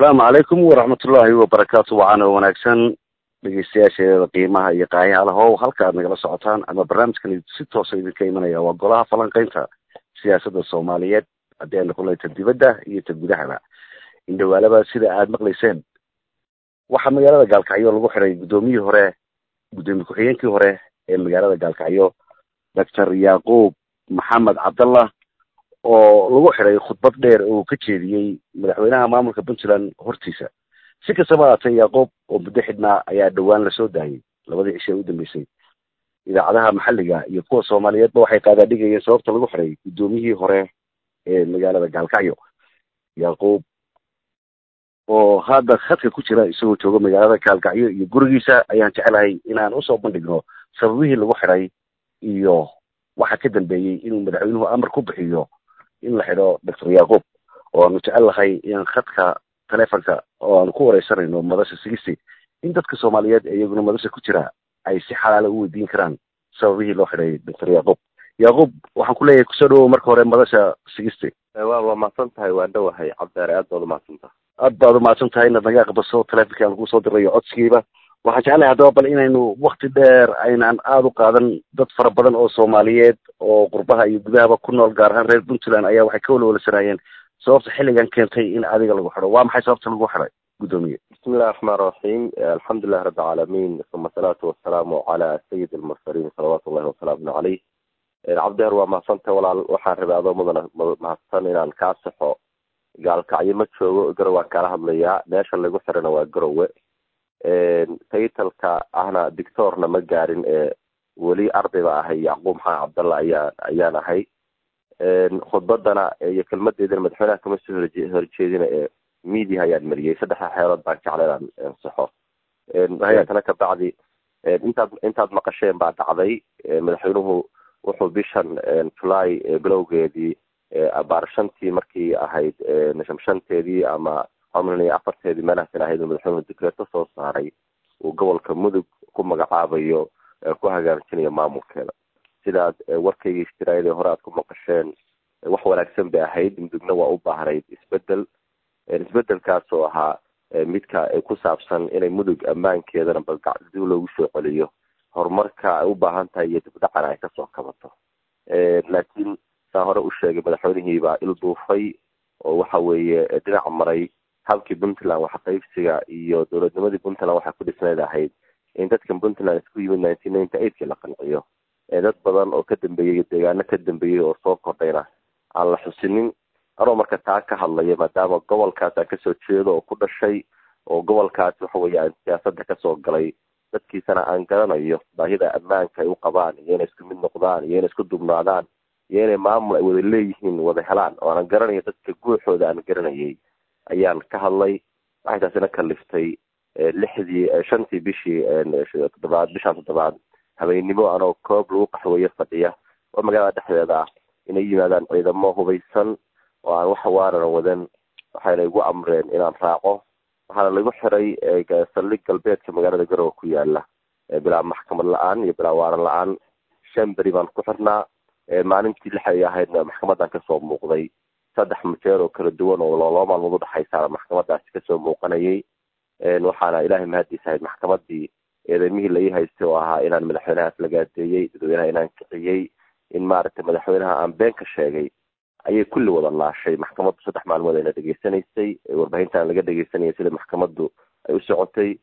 asalaamu calaykum waraxmatullaahi wabarakaatu wacaana wanaagsan dhegeystayaasheeda qiimaha iyo qaayaalahow halka aad nagala socotaan ama barnaamijkan si toosa idinka imanaya waa golaha falanqeynta siyaasadda soomaaliyeed haddii ay noqon lahay ta dibadda iyo ta gudahaba indhawaalaba sida aada maqlayseen waxaa magaalada gaalkacyo lagu xiray guddoomiyihii hore guddoomiye ku-xigeenkii hore ee magaalada gaalkacyo doctor yacquub maxamed cabdallah oo lagu xiray khudbad dheer oo uu ka jeediyey madaxweynaha maamulka puntland hortiisa si kastaba haatee yacquub oo muddo xidhnaa ayaa dhowaan lasoo daayay labadii cishe u dambeysay idaacadaha maxalliga iyo kuwa soomaaliyeedba waxay qaadaadhigayeen sababta lagu xiray guddoomiyihii hore ee magaalada gaalkacyo yacquub oo hadda khadka ku jira isagoo jooga magaalada gaalkacyo iyo gurigiisa ayaan jecelahay inaan usoo bandhigno sababihii lagu xiray iyo waxa ka dambeeyey inuu madaxweynuhu amar ku bixiyo in la xidho doctor yacquub oo aanu jecel lahay in khadka telefonka oo aanu ku wareysanayno madasha sigisti in dadka soomaaliyeed ee iyaguna madasha ku jira ay si xalaala u weydiin karaan sababihii loo xidhay doctor yacquub yacquub waxaan ku leeyahay kusoo dhawow marka hore madasha sigisti waa waa mahadsan tahay waan dhowahay cabdeere aad baad umahadsan tahay aad baad umahadsan tahay inaad naga aqbaso telefonki aan kusoo dirayo codsigiiba waxaan jeclahay haddaba bal inaynu wakti dheer aynaan aada u qaadan dad fara badan oo soomaaliyeed oo qurbaha iyo gudahaba ku nool gaar ahaan reer puntland ayaa waxay ka walwalasanayeen sababta xilligan keentay in adiga lagu xidho waa maxay sababta lagu xiday guddoomiye bismi illahi raxmaan raxiim alxamdulilahi rabbi alcaalamiin uma asalaatu wasalaamu cala sayid almursaliin salawaatu ullahi wasalaamu caleyh cabdeer waa mahadsantahay walaal waxaan rabay adoo mudana mahadsan inaan kaa saxo gaalkacyo ma joogo garow waan kaala hadlayaa meesha lagu xirana waa garowe taytalka ahna dictorna ma gaarin ee weli ardayba ahay yacquub maxamed cabdalla ayaa ayaan ahay khudbadana iyo kelmadeedana madaxweynaha kama soo horjeedina ee media ayaan mariyey saddexda xeelood baan jecla inaan saxo tana kabacdi intaad intaad maqasheen baa dhacday madaxweynuhu wuxuu bishan july bilowgeedii abaar shantii markii ahayd shamshanteedii ama xomlin afarteedii meelahaasan ahayd madaxweynuhu dikreeto soo saaray uu gobolka mudug ku magacaabayo ku hagaajinayo maamulkeeda sidaad warkaygii istiraayadii hore aad ku maqasheen wax wanaagsan bay ahayd mudugna waa u baahnayd isbedel isbedelkaas oo ahaa midka ku saabsan inay mudug ammaankeedana badgacdib loogu soo celiyo horumarka ay u baahan tahay iyo dibdhacana ay kasoo kabato laakiin saa hore u sheegay madaxweynihii baa il duufay oo waxa weeye dhinac maray habkii puntland waxa qaybsiga iyo dowladnimadii puntland waxay ku dhisnayd ahayd in dadkan puntland isku yimid nineteen ninety eightkii la qanciyo dad badan oo ka dambeeyey deegaano ka dambeeyey oo soo kordhayna aan la xusinin anoo marka taa ka hadlaya maadaama gobolkaas aan kasoo jeedo oo ku dhashay oo gobolkaas waxa weeye aan siyaasadda kasoo galay dadkiisana aan garanayo baahida ammaanka ay u qabaan iyo inay isku mid noqdaan iyo inay isku dubnaadaan iyo inay maamul ay wada leeyihiin wada helaan oo aan garanayo dadka guuxooda aan garanayay ayaan ka hadlay waxay taasina kaliftay lixdii shantii bishii toddobaad bishaan toddobaad habeennimo anoo koob lagu qaxweeye fadhiya oo magaalada dhexdeeda ah inay yimaadaan ciidamo hubaysan oo aan wax waarana wadan waxayna igu amreen inaan raaco waxaana lagu xiray saldhig galbeedka magaalada garowe ku yaala bilaa maxkamad la-aan iyo bilaa waaran la-aan shan beri baan ku xirnaa maalintii lix ay ahaydna maxkamadan kasoo muuqday saddex majeer oo kala duwan oo loo maalmood udhexaysaana maxkamadaasi kasoo muuqanayay waxaana ilaahay mahadiis ahayd maxkamadii eedamihii la ii haystay oo ahaa inaan madaxweynahaas la gaadeeyey dadweynaha inaan kiciyey in maaragtay madaxweynaha aan been ka sheegay ayay kulli wada laashay maxkamaddu saddex maalmood ayna dhegeysanaysay warbaahintaan laga dhegeysanayay sida maxkamaddu ay u socotay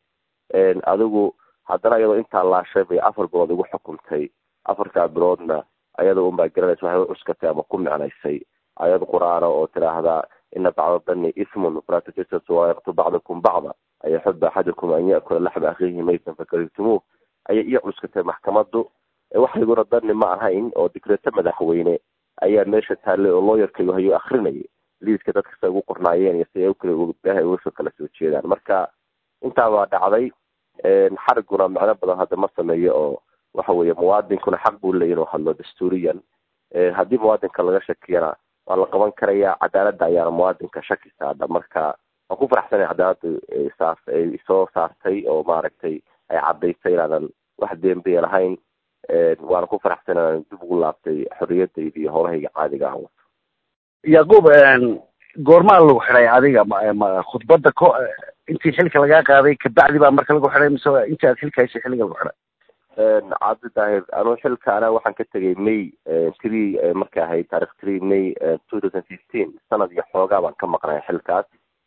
adigu haddana iyadoo intaa laashay bay afar bilood igu xukuntay afartaa biloodna ayada unbaa garanaysa waxay u cuskatay ama ku micnaysay ayad qur-aana oo tidhaahdaa ina bacda dani ismun falaa tajasasuu walaa yaqtu bacdukum bacda ayaxuba axadukum an yakula laxma akhiihi maytan fakarihtumuu ayay ii cuskatay maxkamaddu waxayguna dani ma ahayn oo dikreeto madaxweyne ayaa meesha taallay oo looyarkaygu hayo akrinayay liiska dadka say ugu qornaayeen iyo si ay ukala ugasoo kala soo jeedaan marka intaabaa dhacday xariguna macno badan hadda ma sameeyo oo waxa weeye muwaadinkuna xaq buu leeya inuu hadlo dastuuriyan haddii muwaadinka laga shakiyana waa la qaban karayaa cadaaladda ayaana muwaadinka shaki saadha marka waan ku faraxsanay cadaaladdu saas ay soo saartay oo maaragtay ay cadaysay inaadan wax dembiya lahayn waana ku faraxsan inaan dib ugu laabtay xorriyadayda iyo howlahayga caadiga aan wato yacquub goormaa lagu xidhay adiga ma khudbadda ko intii xilka lagaa qaaday kabacdi baa marka lagu xidhay mise intii aad xilka haysay xilliga lagu xidhay cabdi daahir anuu xilka ana waxaan ka tegay may three markay ahayd taarikh three may two thousand fifteen sanad iyo xoogaa baan ka maqnay xilkaas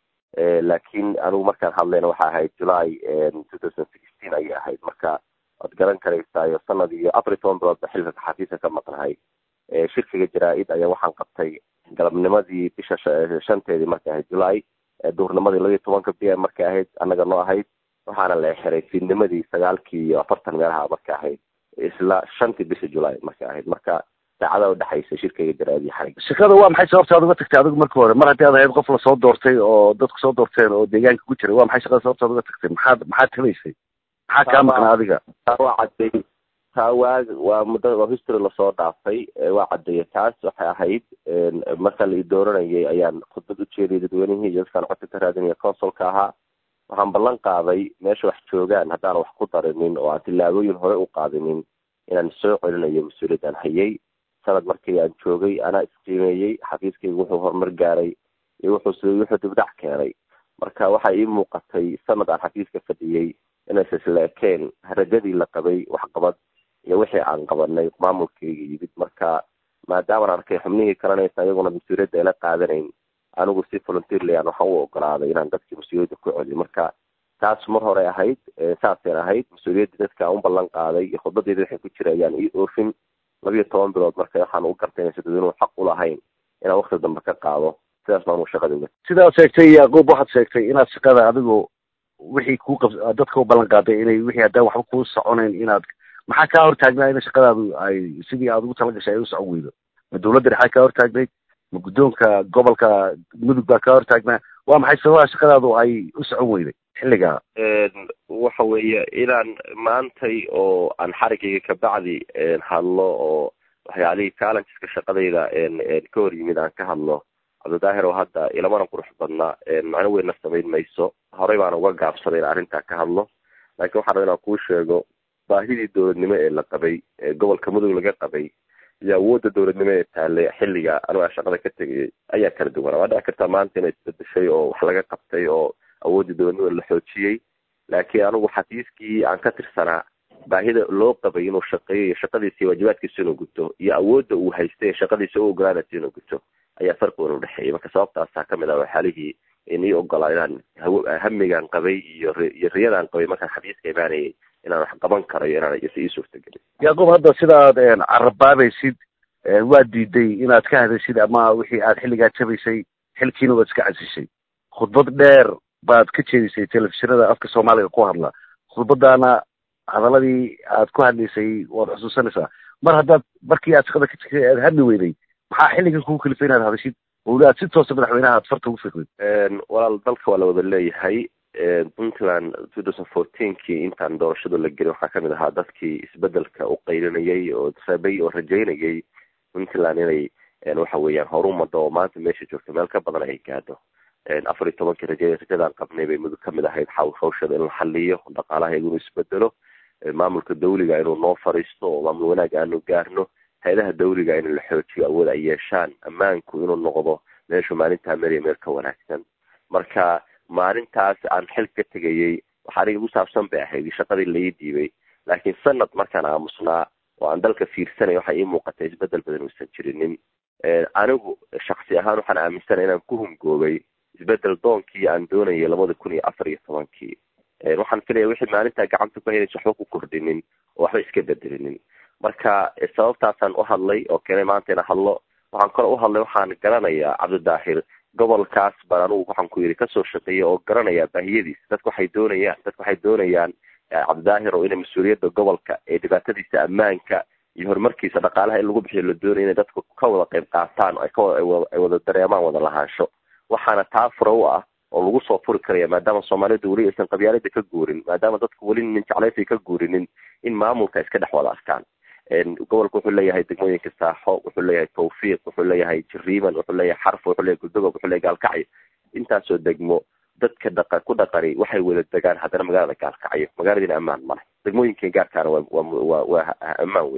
laakiin anigu markaan hadlayna waxa ahayd july two thousand sixteen ayay ahayd marka waad garan karaysaayo sanad iyo afar iyo toban bilood ba xilka xafiiska ka maqnahay shirkiga jaraa-id ayaa waxaan qabtay galabnimadii bisha shanteedii markay ahayd july duurnimadii laba iyo tobanka b m markay ahayd annaga noo ahayd waxaana la xiray fiidnimadii sagaalkii iyo afartan meelaha marka ahayd isla shantii bisha july markay ahayd marka saacada udhexaysa shirkayga jaraa-id iyo xarig shaqada waa maxay sababta aad uga tagtay adigu marka hore mar haddii aad ahayd qof lasoo doortay oo dadku soo doorteen oo deegaanka ku jiray waa maxay shaqada sababta aad uga tagtay maxaad maxaad tabaysay maxaa kaa maqnaa adiga taa waa cadday taa waa waa muddo oo history lasoo dhaafay waa caddeeyay taas waxay ahayd marka la i dooranayay ayaan khudbad u jeediyay dadweynihii iyo dadkaan codka ka raadinaya consulka ahaa waxaan ballan qaaday meesha wax joogaan haddaan wax ku darinin oo aan tillaabooyin hore u qaadinin inaan soo celinayo mas-uuliyadaan hayay sanad markii aan joogay anaa isqiimeeyey xafiiskayga wuxuu horumar gaaray iyo wuxuu wuxuu dibdhac keenay marka waxaa ii muuqatay sanad aan xafiiska fadhiyey inaysa isla ekeen rajadii la qabay waxqabad iyo wixii aan qabanay maamulkayga yimid marka maadaamaan arkay xubnihii kalanaysa iyaguna mas-uuliyadda ayla qaadanayn anigu si volunteerland waxaan u ogolaaday inaan dadkii mas-uuliyadda ku celiyo marka taas mar hore ahayd saaseen ahayd mas-uuliyaddii dadka aan u ballan qaaday iyo khudbadeeda waxay ku jira ayaan ii oofin labiyo toban bilood marka waxaan u gartay inaysa dadweynuhu xaq u lahayn inaan wakti dambe ka qaado sidaas baan u shaqada uga sidaad sheegtay yaqub waxaad sheegtay inaad shaqada adigu wixii kuu qab dadka u ballan qaaday inay wixii haddaan waxba kuu soconayn inaad maxaa kaa hortaagnaa in shaqadaadu ay sidii aad ugu talagashay ay u socon weydo ma dawladda dhexaa kaa hortaagnayd ma guddoonka gobolka mudug baa kaa hortaagnaa waa maxay sababaha shaqadaadu ay u socon weyday xilligaa waxa weeye inaan maantay oo aan xarigayga kabacdi hadlo oo waxyaalihii challengeska shaqadayda ka hor yimid aan ka hadlo cabdidaahir oo hadda ilamana qurux badna macno weynna samayn mayso horey baan uga gaabsaday in arrintaa ka hadlo laakiin waxaan raba inaan kuu sheego baahidii dowladnimo ee la qabay ee gobolka mudug laga qabay iyo awoodda dowladnimo ee taale xilliga anigu aan shaqada ka tegayay ayaa kala duwana waa dhici kartaa maanta inay isbedeshay oo wax laga qabtay oo awooddii dowladnimo la xoojiyey laakiin anigu xafiiskii aan ka tirsanaa baahida loo qabay inuu shaqeeyo iyo shaqadiisa iyo waajibaadkiisa inuu guto iyo awoodda uu haystay ee shaqadiisa u ogolaanaysa inuu guto ayaa farqi weyn udhexeeyay marka sababtaasaa kamid ah waxyaalihii in ii ogolaa inaan hamigaan qabay iyo iyo riyadaan qabay markaan xafiiska imaanayay inaan wax qaban karayo inaan is ii suurtagelin yaqub hadda sida aad carabaabaysid waad diiday inaad ka hadashid ama wixii aad xilligaa jabaysay xilkiina waad iska casishay khudbad dheer baad ka jeedisay telefishinada afka soomaaliga ku hadla khudbadaana hadaladii aad ku hadlaysay waad xusuusanaysaa mar haddaad markii aad shaqada ka jirtay aad hadli weyday maxaa xilligan kugu kalifay inaad hadashid weli aad si toosa madaxweynaha aad farta ugu fiqdid walaal dalka waa la wada leeyahay puntland two thousand fourteenkii intaan doorashada la gelin waxaa kamid ahaa dadkii isbedelka u qaylinayay oo rabay oo rajaynayay puntland inay waxa weeyaan horumada oo maanta meesha joogto meel ka badan ay gaadho afar iyo tobankii raja rajadaan qabnay bay mudug kamid ahayd hawshada in la xaliyo dhaqaalaheega inuu isbedelo maamulka dawliga inuu noo fariisto oo maamul wanaag aanu gaarno hay-adaha dawliga in la xoojiyo awood ay yeeshaan ammaanku inuu noqdo meeshu maalintaa meriya meel ka wanaagsan marka maalintaas aan xil ka tegayay waxa aniga igu saabsan bay ahayd shaqadii lai dhiibay laakiin sanad markaan aamusnaa oo aan dalka fiirsanay waxay ii muuqatay isbedel badan uusan jirinin anigu shaksi ahaan waxaan aaminsanay inaan ku hungoobay isbedel doonkii aan doonayay labada kun iyo afar iyo tobankii waxaan filaya wixii maalintaa gacanta ku haynaysa waxba ku kordhinin oo waxba iska bedelinin marka sababtaasaan u hadlay oo keenay maanta ina hadlo waxaan kale u hadlay waxaan garanayaa cabdidaahir gobolkaas baan anugu waxaan ku yidhi kasoo shaqeeya oo garanaya baahiyadiisa dadku waxay doonayaan dadku waxay doonayaan cabdidaahir oo inay mas-uuliyadda gobolka ee dhibaatadiisa ammaanka iyo horumarkiisa dhaqaalaha in lagu bixiyo la doonaya inay dadku ka wada qayb qaataan ay kaay wada dareemaan wada lahaansho waxaana taa fura u ah oo lagu soo furi karaya maadaama soomaalidu weli aysan qabyaalada ka guurin maadaama dadku weli nin jeclaysa ka guurinin in maamulka iska dhex wada arkaan gobolka wuxuu leeyahay degmooyinka saaxo wuxuu leeyahay tawfiiq wuxuu leeyahay jiriiman wuxuu leeyahay xarf wuxuu leeyahay guldogob wuxuu leeyahay gaalkacyo intaasoo degmo dadka dhaqa ku dhaqani waxay wada degaan haddana magaalada gaalkacyo magaaladiina ammaan male degmooyinka gaarkaana waa waa waa ammaan weye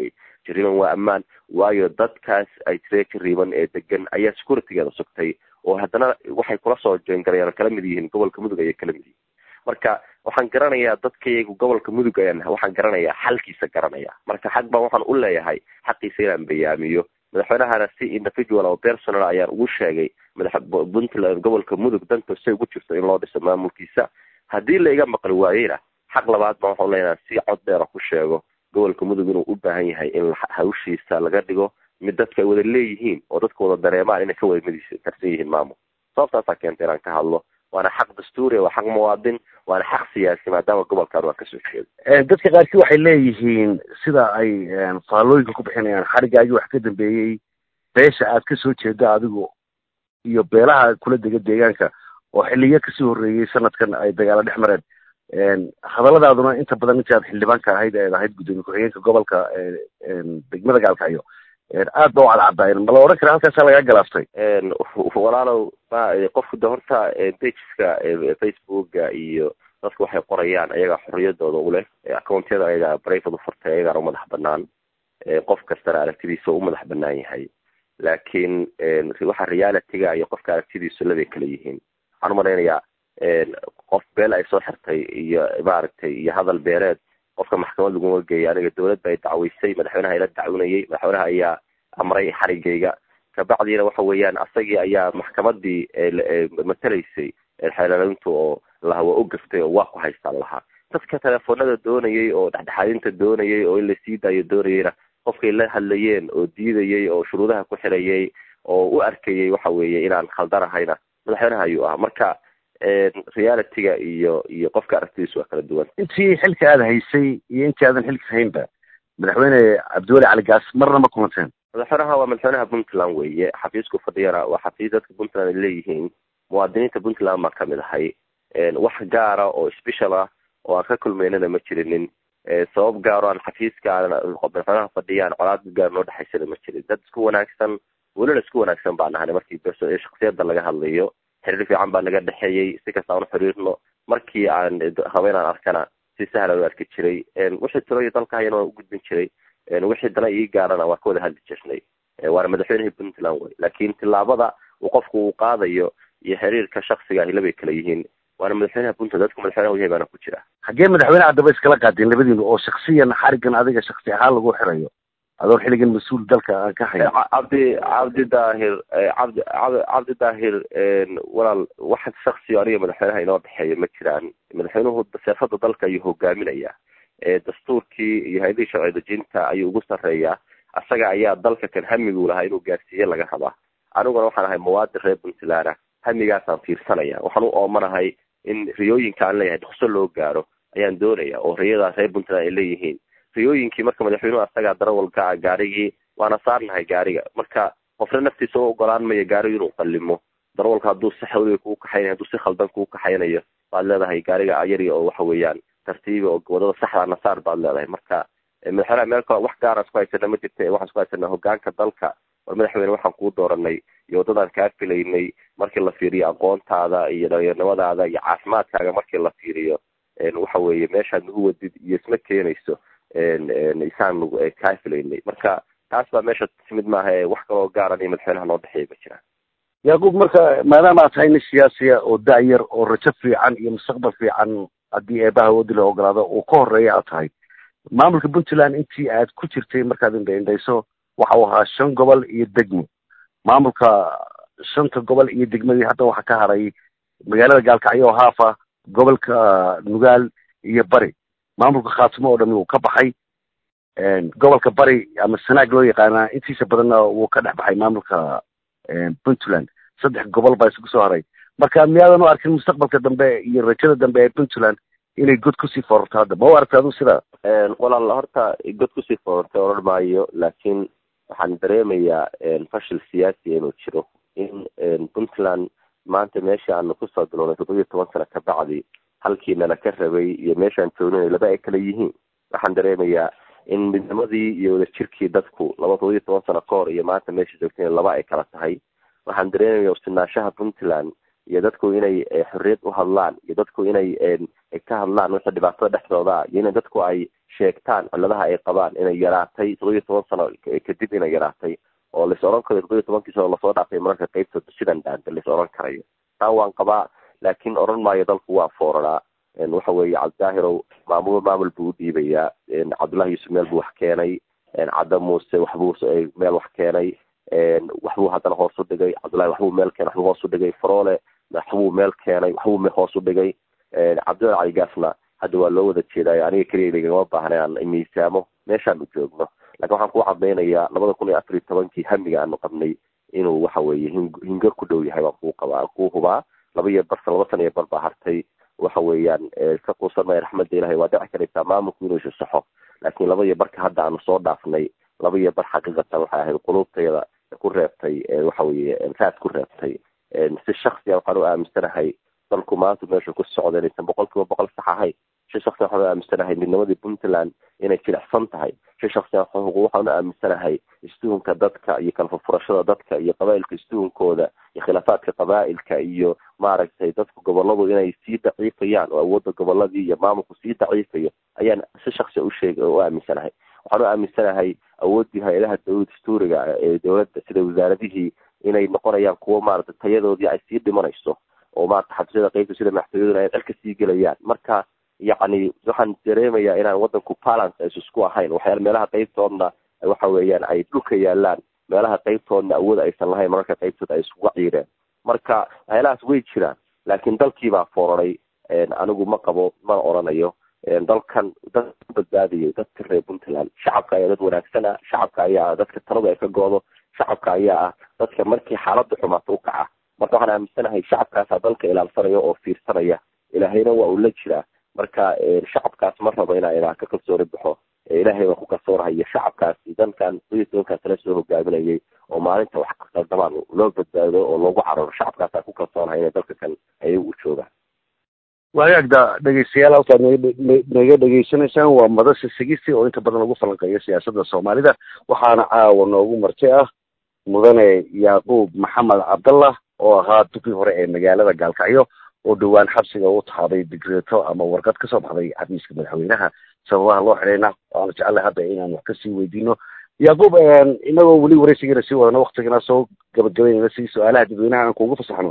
jariiban waa ammaan waayo dadkaas ay tiree jariiban ee degan ayaa securitygeeda sugtay oo haddana waxay kula soo jeengalayaan kala mid yihiin gobolka mudug ayay kala mid yihiin marka waxaan garanayaa dadkayagu gobolka mudug ayaan waxaan garanayaa xalkiisa garanaya marka xag baan waxaan u leeyahay xaqiisa inaan bayaamiyo madaxweynahana si individual oo personal ayaan ugu sheegay madax puntland gobolka mudug danta say ugu jirto in loo dhiso maamulkiisa haddii la iga maqli waayeyna xaq labaad baan waxaan leeyahay si cod dheera ku sheego gobolka mudug inuu u baahan yahay in hawshiisa laga dhigo mid dadka ay wada leeyihiin oo dadka wada dareemaan inay ka wada midis karsan yihiin maamul sababtaasaa keentay inaan ka hadlo waana xaq dastuuri waa xaq muwaadin waana xaq siyaasi maadaama gobolkan waa kasoo jeeda dadka qaarkii waxay leeyihiin sida ay faallooyinka ku bixinayaan xarigaagii wax ka dambeeyey beesha aad kasoo jeeda adigu iyo beelaha kula dega deegaanka oo xiliyo kasii horreeyey sanadkan ay dagaalo dhex mareen hadalladaaduna inta badan intii aad xildhibaanka ahayd eed ahayd guddoomiye ku-xigeenka gobolka degmada gaalkacyo aad ba u cadcadaayeen ma la odhan kara halkaasaa lagaa galaaftay walaalow qofku de horta pageska facebooka iyo dadku waxay qorayaan ayagaa xorriyadooda uleh accountyada ayagaa brivate ufurtay ayagaana umadax banaan qof kastana aragtidiisa u madax banaan yahay laakiin waxa realityga iyo qofka aragtidiisu labay kala yihiin waxaan umalaynayaa qof beel ay soo xirtay iyo maaragtay iyo hadal beereed qofka maxkamad laguma geeyay aniga dawladda ay dacweysay madaxweynaha ila dacwinayay madaxweynaha ayaa amray xarigayga kabacdiina waxa weeyaan asagii ayaa maxkamadii matalaysay xeelalayntu oo laha waa u gaftay oo waa ku haystaan lahaa dadka telefoonada doonayay oo dhexdhexaadinta doonayay oo in la sii daayo doonayayna qofkay la hadlayeen oo diidayay oo shuruudaha ku xirayay oo u arkayay waxa weeye inaan khaldanahayna madaxweynaha ayuu ahaa marka realityga iyo iyo qofka aragtidiisu waa kala duwan intii xilka aada haysay iyo intii aadan xilka haynba madaxweyne cabdiweli cali gaas marna ma kulanteen madaxweynaha waa madaxweynaha puntland weeye xafiisku fadhiyana waa xafiis dadka puntland ay leeyihiin muwaadiniinta puntland baan kamid ahay wax gaara oo special ah oo aan ka kulmeynana ma jirinin sabab gaaro aan xafiiska madaxweynaha fadhiyaan colaad gaar noo dhexaysana ma jirin dad isku wanaagsan welina isku wanaagsan baan nahay markii shaksiyada laga hadlayo xiriir fiican baa naga dhexeeyey si kasta aan xiriirno markii aan rabo inaan arkana si sahlan u arki jiray wixii tirooyi dalka hayana waan ugudbin jiray wixii dana ii gaarana waan ka wada hadli jirnay waana madaxweynihii puntland wey laakiin tillaabada uu qofku uu qaadayo iyo xiriirka shaksiga ahi labay kala yihiin waana madaxweynaha puntland dadku madaxweynaha u yahay baana ku jira xaggee madaxweyne haddaba iskala qaadeen labadiinu oo shaksiyan xarigan adiga shaksi ahaan lagu xirayo adoon xilligan mas-uul dalka aan ka hayn cabdi cabdi daahir cabdi cabdi daahir walaal wax shaksi aniga madaxweynaha inoo dhexeeya ma jiraan madaxweynuhu siyaasada dalka ayuu hogaaminaya dastuurkii iyo hay-adihii sharci dejinta ayuu ugu sarreeyaa asaga ayaa dalka kan hamiguu lahaa inuu gaarsiiye laga rabaa aniguna waxaan ahay muwaadin reer puntland hamigaasaan fiirsanaya waxaan u oomanahay in riyooyinka aan leeyahay dhaqso loo gaaro ayaan doonaya oo riyadaas reer puntland ay leeyihiin riyooyinkii marka madaxweynuhu asagaa darawalka ah gaarigii waana saarnahay gaariga marka qofna naftiisa u ogolaan mayo gaarigu inuu qallimo darawalka hadduu si xawliga kuu kaxaynayo hadduu si khaldan kuu kaxaynayo baad leedahay gaariga ayari oo waxa weeyaan tartiibi oo wadada saxda nasaar baad leedahay marka madaxweynaha meel kale wax gaara isku haysana ma jirta waxaan isku haysana hogaanka dalka war madaxweyne waxaan kuu dooranay iyo waddadaan kaa filaynay markii la fiiriyo aqoontaada iyo dhalinyarnimadaada iyo caafimaadkaaga markii la fiiriyo waxa weeye meeshaad nagu wadid iyo isma keenayso isaan nagu kaa filaynay marka taas baa meesha timid maaha ee wax kaloo gaaran iyo madaxweynaha noo dhexeeya ma jiraan yacquub marka maadaama aad tahay nin siyaasiya oo da-yar oo rajo fiican iyo mustaqbal fiican haddii eebaha wadi la ogolaado uu ka horeeya aad tahay maamulka puntland intii aad ku jirtay markaad indhaindhayso waxa uu ahaa shan gobol iyo degmo maamulka shanta gobol iyo degmadii hadda waxaa ka haray magaalada gaalkacyo oo haafa gobolka nugaal iyo bari maamulka khaatimo oo dhami wuu ka baxay gobolka bari ama sanaag loo yaqaanaa intiisa badanna wuu ka dhex baxay maamulka puntland saddex gobol baa isugu soo haray marka miyaadan u arkin mustaqbalka dambe iyo rajada dambe ee puntland inay god kusii foorarto hadda ma u aragta adu sidaa walaal horta god kusii foorartay odhan maayo laakiin waxaan dareemayaa fashil siyaasi inuu jiro in puntland maanta meesha aanu kusoo bilownay toddoba iyo toban sano kabacdi halkii nala ka rabay iyo meeshaan joognay laba ay kala yihiin waxaan dareemayaa in midnimadii iyo wadajirkii dadku laba toddoba iyo toban sano ka hor iyo maanta meesha joogtay laba ay kala tahay waxaan dareemaya usinaashaha puntland iyo dadku inay xorriyad u hadlaan iyo dadku inay ka hadlaan wixii dhibaatada dhexdooda iyo inay dadku ay sheegtaan cilladaha ay qabaan inay yaraatay todoba iyo toban sano kadib inay yaraatay oo lais oran karayo todoba iyo tobankii sano lasoo dhaafay mararka qeybtooda sidan dhaanta lais oran karayo taa waan qabaa laakiin oran maayo dalku waa fooranaa waxa weeye cabdidaahirow maamul maamul buu u dhiibayaa cabdullahi yuusuf meel buu wax keenay cadda muuse waxbuu meel wax keenay waxbuu haddana hoos u dhigay cabdullahi waxbuu meel keenay waxbuu hoos u dhigay faroole waxbuu meel keenay waxbuu hoos u dhigay cabdillahi caligaasna hadda waa loo wada jeedaayo aniga keliya lagama baahna aan miisaamo meeshaan u joogno lakin waxaan ku cadaynayaa labada kun iyo afar iyo tobankii hamiga aanu qabnay inuu waxa weeye hingo ku dhow yahay baan kuu qabaa kuu hubaa laba iyo bar laba sana iyo bar baa hartay waxa weeyaan iska quusan maya raxmadda ilahay waa dhici karaysaa maamulku inuu isasaxo laakiin laba iyo barka hadda aanu soo dhaafnay laba iyo bar xaqiiqatan waxay ahayd qulubtayda ku reebtay waxa weeye raad ku reebtay si shaksiya waxaan u aaminsanahay dalku maanta meeshu ku socda inaysan boqol kiiba boqol sax ahayn si shaksiya waxaan u aaminsanahay midnimadii puntland inay jilicsan tahay si shaksiya waxaan u aaminsanahay istuhunka dadka iyo kala furfurashada dadka iyo qabaa'ilka istuhunkooda iyo khilaafaadka qabaa'ilka iyo maaragtay dadku goboladu inay sii daciifayaan oo awoodda goboladii iyo maamulku sii daciifayo ayaan si shaksiya usheeg u aaminsanahay waxaan u aaminsanahay awooddii hay-adaha dawlad dastuuriga ee dowladda sida wasaaradihii inay noqonayaan kuwo maaragtay tayadoodii ay sii dhimanayso oo maarata xabsiyada qeybta sida maxkamiyaduna ay dhalka sii gelayaan marka yacni waxaan dareemayaa inaan wadanku balance aysu isku ahayn waxyaala meelaha qeybtoodna waxa weeyaan ay dhulka yaalaan meelaha qeybtoodna awood aysan lahayn mararka qeybtood ay isuga ciireen marka waxyaalahaas way jiraan laakiin dalkiibaa fooraray anigu ma qabo mana oranayo dalkan dad badbaadiyay dadka reer puntland shacabka ayaa dad wanaagsana shacabka ayaa ah dadka taladu ay ka goodo shacabka ayaa ah dadka markii xaaladda xumaato u kaca marka waxaan aaminsanahay shacabkaasaa dalka ilaalsanaya oo fiirsanaya ilaahayna waa uu la jiraa marka shacabkaas ma rabo inaa inaa ka kalsooni baxo ilaahay waa ku kalsoonahayo shacabkaasi dalkan iyo tobankaas la soo hogaaminayay oo maalinta wax ka qaldamaan loo badbaado oo loogu cararo shacabkaasaa ku kalsoonahay inay dalka kan ayagu u joogaan waagaagda dhegeystayaal halkaad naga dhegeysanaysaan waa madasha sigisi oo inta badan lagu falanqeeyo siyaasadda soomaalida waxaana caawa noogu marti ah mudane yacquub maxamed cabdallah oo ahaa dukii hore ee magaalada gaalkacyo oo dhowaan xabsiga u tahaday digreeto ama warqad kasoo baxday xafiiska madaxweynaha sababaha loo xidhayna waanu jecellay hadda inaan wax kasii weydiino yacquub inagoo weli wareysigeena sii wadano waktigana soo gabagabaynayna si su-aalaha dadweynaha aan kuugu fasaxno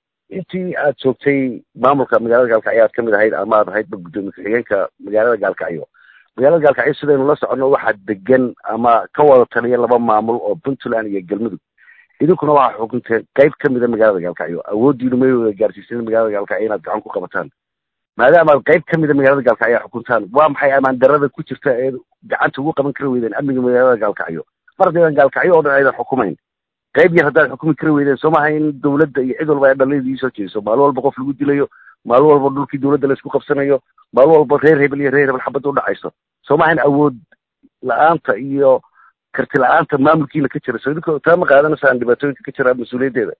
intii aad joogtay maamulka magaalada gaalkacyo aad kamid ahayd ama aad ahaydba guddoomiye ku-xigeenka magaalada gaalkacyo magaalada gaalkacyo sidaynu la soconno waxaa degan ama ka wada taliya laba maamul oo puntland iyo galmudug idinkuna waxaa xukunteen qayb kamida magaalada gaalkacyo awooddiinu may wada gaarsiisan magaalada gaalkacyo inaad gacan ku qabataan maadaama aad qayb kamida magaalada gaalkacyo xukuntaan waa maxay amaan darada ku jirta ee gacanta ugu qaban kari weydeen amniga magaalada gaalkacyo mar haddaydan gaalkacyo oo dhan aydan xukumayn qayb yar haddaad xukumi kari weydeen soo maaha in dawladda iyo cid walba ay dhaliidii soo jeediso maalin walba qof lagu dilayo maalin walba dhulkii dawladda laisku qabsanayo maalin walba reer hebel iyo reer hebel xabadda udhacayso soo maaha in awood la-aanta iyo karti la-aanta maamulkiina ka jira so idinka taa ma qaadanaysaan dhibaatooyinka ka jira mas-uuliyaddeeda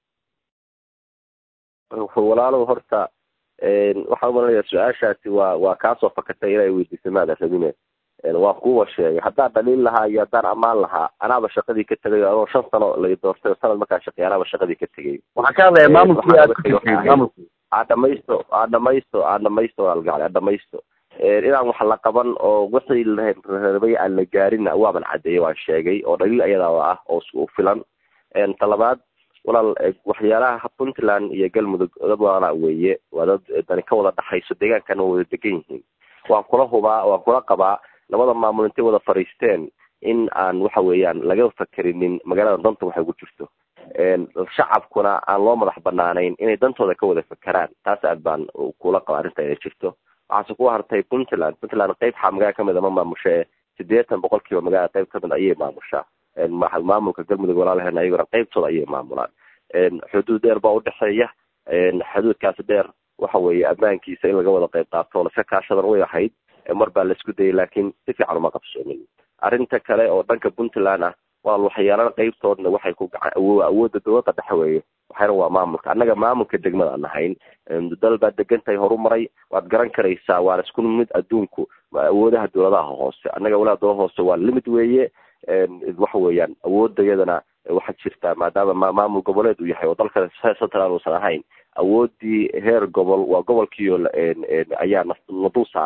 walaalow horta waxaan umalanayaa su-aashaasi waa waa kaasoo fakatay inay weydiisay maada rabine waan kuwa sheegay haddaan dhaliil lahaa iyo haddaan ammaan lahaa anaaba shaqadii ka tegay anoo shan sano la doortay sanad markaa shaqeey anaaba shaqadii ka tegay waxaan ka hadlayaa maamulkii aad ku jirtay maamulki aa dhamaysto aa dhamaysto aa dhamaysto algacli aa dhamaysto inaan wax la qaban oo wixii larabay aan la gaarin waaban cadeeyay waan sheegay oo dhaliil ayadaaba ah oo filan talabaad walaal waxyaalaha puntland iyo galmudug dad waana weeye waa dad dani ka wada dhaxayso deegaankana waa wada degan yihiin waan kula hubaa waan kula qabaa labada maamul intay wada fadhiisteen in aan waxa weeyaan laga fakerinin magaalada danta waxay ku jirto shacabkuna aan loo madax banaanayn inay dantooda ka wada fakeraan taas aad baan kula qaba arrinta inay jirto waxaase ku hartay puntland puntland qayb xaa magaala kamid a ma maamusha sideetan boqol kiiba magaala qayb kamid ayay maamushaa maamulka galmudug walaalaheena ayagona qaybtooda ayay maamulaan xuduud dheer baa udhexeeya xuduudkaasi dheer waxa weeye ammaankiisa in laga wada qayb qaato laska kaashadan way ahayd mar baa laisku dayay laakiin si fiican uma qabsoomin arrinta kale oo dhanka puntland ah waa waxyaalada qaybtoodna waxay ku gacan awoodda dawladda dhexe weeye waxayna waa maamulka annaga maamulka degmada aan nahayn dal baad degantahay horumaray waad garan karaysaa waana isku mid adduunku awoodaha dawladaha hoose annaga walaha dawlada hoose waa limid weeye waxa weeyaan awoodda iyadana waxaa jirtaa maadaama maamul goboleed uu yahay oo dalka central uusan ahayn awoodii heer gobol waa gobolkiio ayaa la dul saaran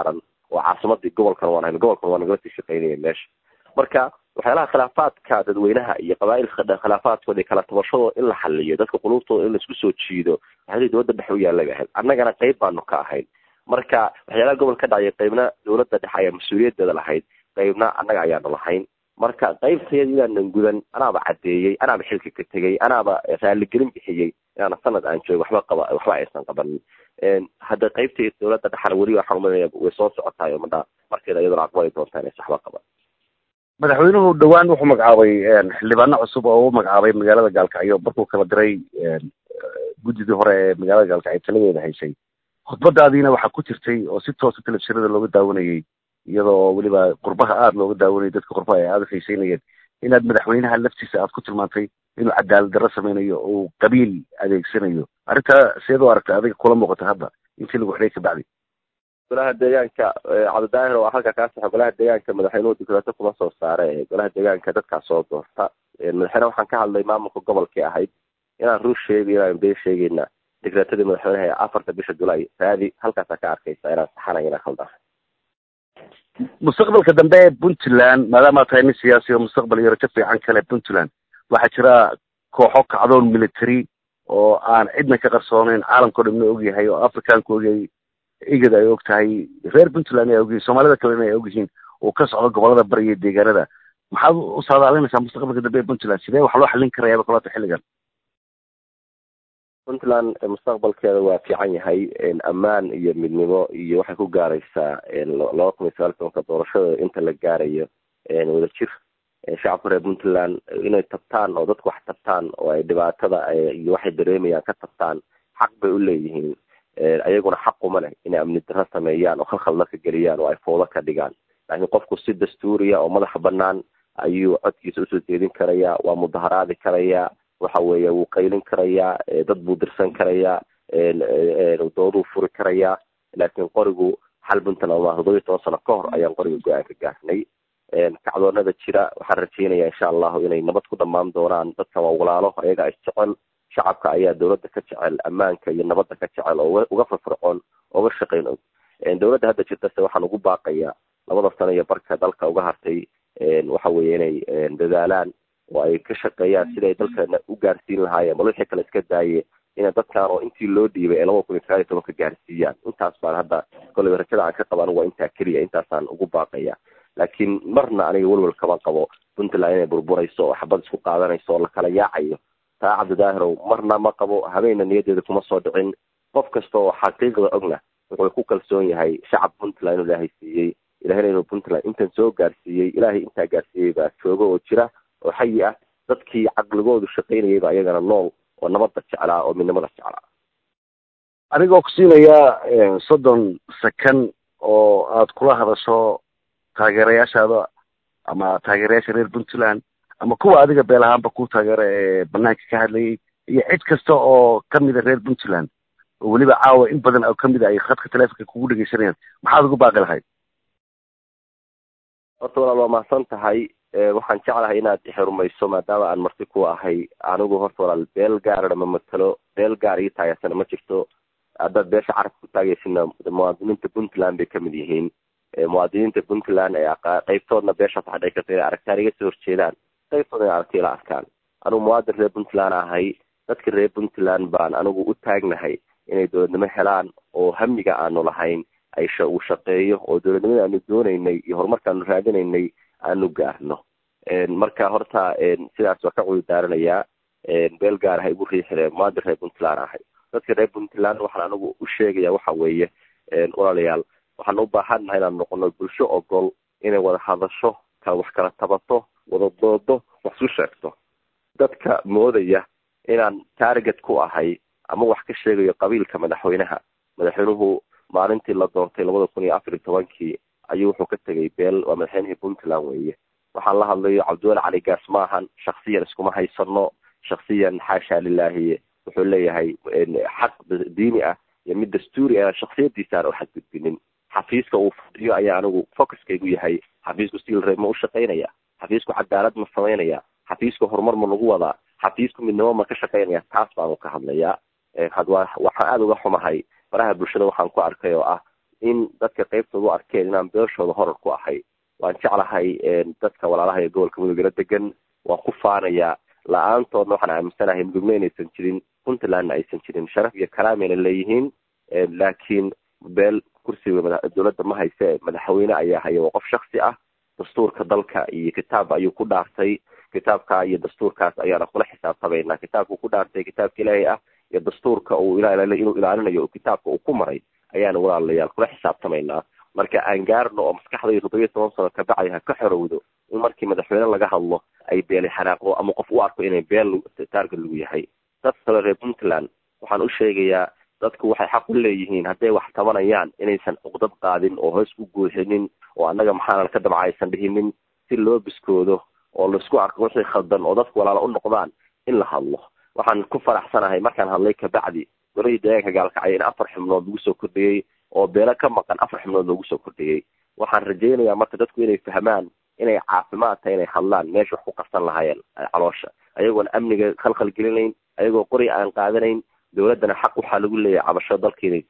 oo caasimadii gobolkan waan ahayn gobolkan waa nagala sii shaqeynaya meesha marka waxyaalaha khilaafaadka dadweynaha iyo qabaailka khilaafaadkooda kala tabashadooda in la xaliyo dadka qulubtooda in laisku soo jiido waxyaalihii dowladda dhexe u yaallay bay ahayd annagana qayb baanu ka ahayn marka waxyaalaha gobol ka dhacaya qaybna dowladda dhexe ayaa mas-uuliyadeeda lahayd qaybna annaga ayaanu lahayn marka qaybtayada inaanan gudan anaaba caddeeyey anaaba xilka ka tegey anaaba raaligelin bixiyey inaana sanad aan joogo waxba qaba waxba aysan qabanin hadda qaybtay dowladda dhexana weli waxaan umaynaya way soo socotaay oo madha markeeda iyaduna aqbali doontaa inaysan waxba qaban madaxweynuhu dhawaan wuxuu magacaabay xildhibaano cusub oo u magacaabay magaalada gaalkacyo markuu kala diray guddidii hore ee magaalada gaalkacyo taladeeda haysay khudbadaadiina waxaa ku jirtay oo si toosa telefishinada looga daawanayay iyadoo weliba qurbaha aada looga daawanayay dadka qurbaha ay aada xiiseynayeen inaad madaxweynaha laftiisa aad ku tilmaantay inuu cadaalad darro sameynayo uu qabiil adeegsanayo arrintaa seed u aragtay adiga kula muuqata hadda intii lagu xidhay kabacdi golaha deegaanka cabdidaahir oo halka kaa saxo golaha deegaanka madaxweynuhu dikraato kuma soo saare golaha deegaanka dadkaa soo doorta madaxweyne waxaan ka hadlay maamulka gobolkii ahayd inaan rur sheegi inaan been sheegayna dikraatadii madaxweynaha ee afarta bisha julaay raadi halkaasaa ka arkaysa inaan saxanay inaan khaldan mustaqbalka dambe ee puntland maadaama tahay nin siyaasi oo mustaqbal iyo rajo fiican kale puntland waxaa jira kooxo kacdoon military oo aan cidna ka qarsooneyn caalamkao dhamna ogyahay oo africaanka ogyahay igad ay og tahay reer puntland ay ogyihiin soomaalida kalena ay ogyihiin uu ka socdo gobolada bariya deegaanada maxaad u saadaalinaysaa mustaqbalka dambe ee puntland sidee wax loo xallin karayaaba kulaata xilligan puntland mustaqbalkeeda waa fiican yahay ammaan iyo midnimo iyo waxay ku gaaraysaa laba kun iyo sagaal tobanka doorashada inta la gaarayo wadajir shacabka reer puntland inay tabtaan oo dadku wax tabtaan oo ay dhibaatada iyo waxay dareemayaan ka tabtaan xaq bay u leeyihiin ayaguna xaquma leh inay amni darro sameeyaan oo khalkhal dadka geliyaan oo ay foodo ka dhigaan laakiin qofku si dastuuriya oo madaxa banaan ayuu codkiisa usoo jeedin karayaa waa mudaharaadi karayaa waxa weeye wuu qaylin karayaa dad buu dirsan karayaa dooduu furi karayaa laakiin qorigu xal puntland ma toddobiyi toban sano ka hor ayaan qoriga go-aan ka gaarnay kacdoonada jira waxaan rajeynaya insha allahu inay nabad ku dhamaan doonaan dadkan waa walaalo ayaga isjecel shacabka ayaa dowladda ka jecel ammaanka iyo nabadda ka jecel oo uga firfircoon oga shaqayn og dowladda hadda jirtase waxaan ugu baaqaya labada sano iyo barka dalka uga hartay waxa weeye inay dadaalaan oo ay ka shaqeeyaan siday dalkana u gaarsiin lahaayeen bal wixii kale iska daaye ina dadkan oo intii loo dhiibay ee laba kun iyo sagaal iyo tobanka gaarsiiyaan intaas baan hadda kolleyba rajada aan ka qaba anigu waa intaa keliya intaasaan ugu baaqaya laakiin marna aniga welwel kama qabo puntland inay burburayso oo xabad isku qaadanayso oo lakala yaacayo taa cabdidaahirow marna ma qabo habeenna niyadeeda kuma soo dhicin qof kasta oo xaqiiqda ogna wuxuu ku kalsoon yahay shacab puntland inuu ilaahay siiyey ilahayna inuu puntland intan soo gaarsiiyey ilaahay intaa gaarsiiyey baa jooga oo jira oo xayi ah dadkii caqligoodu shaqaynayayba iyagana nool oo nabadda jeclaa oo midnimada jeclaa adigoo ku siinaya soddon second oo aad kula hadasho taageerayaashaada ama taageerayaasha reer puntland ama kuwa adiga beel ahaanba ku taageera ee banaanka ka hadlayay iyo cid kasta oo kamida reer puntland oo weliba caawa in badan oo kamid a ay khadka telefonka kugu dhegeysanayaan maxaad ugu baaqi lahayd horta walaal waa mahadsan tahay waxaan jeclahay inaad ixrumayso maadaama aan marti ku ahay anigu horta walaal beel gaarana ma matalo beel gaar ii taageersana ma jirto haddaad beesha carabka ku taageysina muwaadiniinta puntland bay kamid yihiin muwaadiniinta puntland ee qaybtoodna beeshaas waxaa dhici karta inay aragtaan iga soo horjeedaan qaybtoodna inay aragti ila arkaan anigu muwaadin reer puntland ahay dadka reer puntland baan anigu u taagnahay inay dowladnimo helaan oo hamiga aanu lahayn ay uu shaqeeyo oo dowladnimada aanu doonaynay iyo horumarka aanu raadinaynay aanu gaarno marka horta sidaas waa ka cudurdaaranayaa beel gaar ahay igu riixire muwaadin reer puntland ahay dadka reer puntland waxaan anigu u sheegaya waxa weeye walaalayaal waxaan u baahannahay inaan noqono bulsho ogol inay wada hadasho ka wax kala tabato wada doodo wax isu sheegto dadka moodaya inaan target ku ahay ama wax ka sheegayo qabiilka madaxweynaha madaxweynuhu maalintii la doortay labada kun iyo afar iyo tobankii ayuu wuxuu ka tegay beel waa madaxweynihii puntland weeye waxaan la hadlayo cabdiwali cali gaas maahan shaksiyan iskuma haysano shaksiyan xaasha lilahi wuxuu leeyahay xaq diini ah iyo mid dastuuri ah shaksiyadiisa aan u xadgudbinin xafiiska uu fadhiyo ayaa anigu focuskaygu yahay xafiisku silre ma u shaqaynaya xafiisku cadaalad ma samaynaya xafiisku horumar ma lagu wadaa xafiisku midnimo ma ka shaqaynaya taas baanu ka hadlayaa waxaan aada uga xumahay faraha bulshada waxaan ku arkay oo ah in dadka qaybtooda u arkeen inaan beeshooda horar ku ahay waan jeclahay dadka walaalaha ee gobolka mudugala degan waan ku faanayaa la-aantoodna waxaan aaminsanahay mudugna inaysan jirin puntlandna aysan jirin sharaf iyo karaamina leeyihiin laakiin beel kursiga dowladda ma hayse madaxweyne ayaa haya waa qof shaksi ah dastuurka dalka iyo kitaab ayuu ku dhaartay kitaabka iyo dastuurkaas ayaana kula xisaabtamaynaa kitaabka uu ku dhaartay kitaabka ilaahay ah iyo dastuurka uu inuu ilaalinayo kitaabka uu ku maray ayaana walaalayaal kula xisaabtamaynaa marka aan gaarno oo maskaxdaydu toddobiyo toban sano kabacdi ha ka xorowdo in markii madaxweyne laga hadlo ay beeli xanaaqdo ama qof u arko inay beel taarga lagu yahay dad kale reer puntland waxaan u sheegayaa dadku waxay xaq u leeyihiin hadday wax tabanayaan inaysan cuqdad qaadin oo hoos u guuxinin oo annaga maxaana ka dabca aysan dhihinin si loo biskoodo oo laisku arko wixii khaldan oo dadku walaalo u noqdaan in la hadlo waxaan ku faraxsanahay markaan hadlay kabacdi golahii deegaanka gaalkacya in afar xubnood lagu soo kordhiyey oo beelo ka maqan afar xubnood loogu soo kordhiyey waxaan rajaynayaa marka dadku inay fahmaan inay caafimaad tahay inay hadlaan meesha wax ku qarsan lahaayeen caloosha ayagoona amniga khalkhal gelinayn ayagoo qori aan qaadanayn dowladdana xaq waxaa lagu leeyahay cabasho dalka inay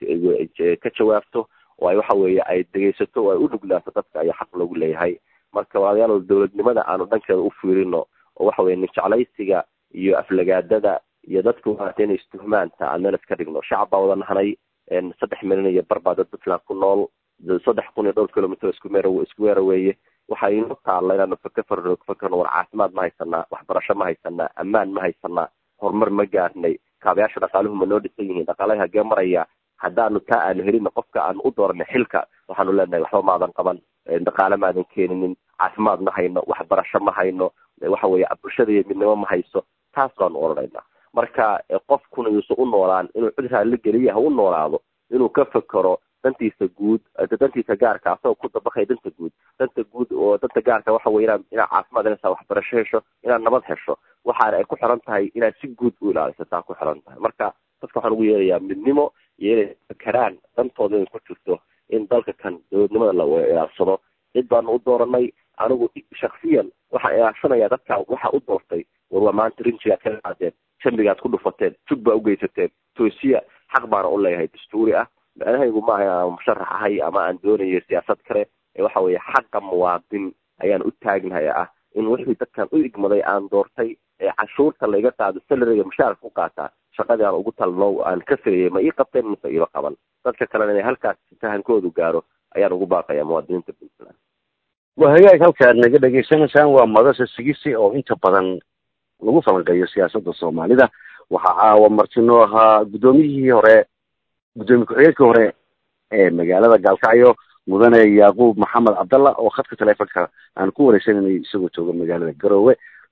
ka jawaabto oo ay waxa weeye ay dhegaysato oo ay u nuglaato dadka ayaa xaq loogu leeyahay marka walaalayaal dowladnimada aanu dhankeeda u fiirino oo waxa weye ninjeclaysiga iyo aflagaadada iyo dadku waata inay istuhmaanta aan meel iska dhigno shacab baa wada nahnay saddex milyan iyo bar baa dad puntland ku nool saddex kun iyo dhowr kilomitr isku meer isku weera weeye waxaa inoo taalla inaanu faka farno fakarno war caafimaad ma haysanaa waxbarasho ma haysanaa ammaan ma haysanaa horumar ma gaarnay kaabayaasha dhaqaaluhu ma noo dhisan yihiin dhaqaalaha hagee maraya haddaanu taa aanu helina qofka aanu u dooranay xilka waxaanu leenahay waxba maadan qaban dhaqaale maadan keeninin caafimaad ma hayno waxbarasho ma hayno waxa weeye bulshada iyo midnimo ma hayso taas baanu odhanaynaa marka qofkuna yuusan u noolaan inuu cid raalli geliya ha u noolaado inuu ka fekero dantiisa guud dantiisa gaarka asagoo ku dabaqaya danta guud danta guud oo danta gaarka waxa weye inaa inaad caafimaad helaysaa waxbarasho hesho inaad nabad hesho waxaana ay ku xiran tahay inaad si guud u ilaaliso taa ku xiran tahay marka dadka waxaan ugu yeerayaa midnimo iyo inay fekeraan dantooda inay ku jirto in dalka kan dowladnimada la ilaalsado cid baanu u dooranay anigu shaksiyan waxaan ilaashanayaa dadka waxa u doortay war waa maanta rinjigaad ka qaadeen jambigaad ku dhufateen jug baa ugeysateen toosiya xaq baana u leeyahay dastuuri ah macnahaygu maaha aan musharax ahay ama aan doonayo siyaasad kale ee waxa weeye xaqa muwaadin ayaan u taagnahay ah in wixii dadkan u igmaday aan doortay ee cashuurta layga qaado salariga mushaarka ku qaataa shaqadii aan ugu talno aan ka firayay ma ii qabteen mise iima qaban dadka kalena inay halkaas fahankoodu gaaro ayaan ugu baaqaya muwaadiniinta puntland waa hagaag halkaad naga dhegaysanaysaan waa madasha sigisi oo inta badan lagu falanqeeyo siyaasadda soomaalida waxaa caawa martinoo ahaa guddoomiyihii hore guddoomiye ku-xigeenkii hore ee magaalada gaalkacyo mudane yaaquub maxamed cabdalla oo khadka teleefonka aan ku wareysananay isagoo jooga magaalada garoowe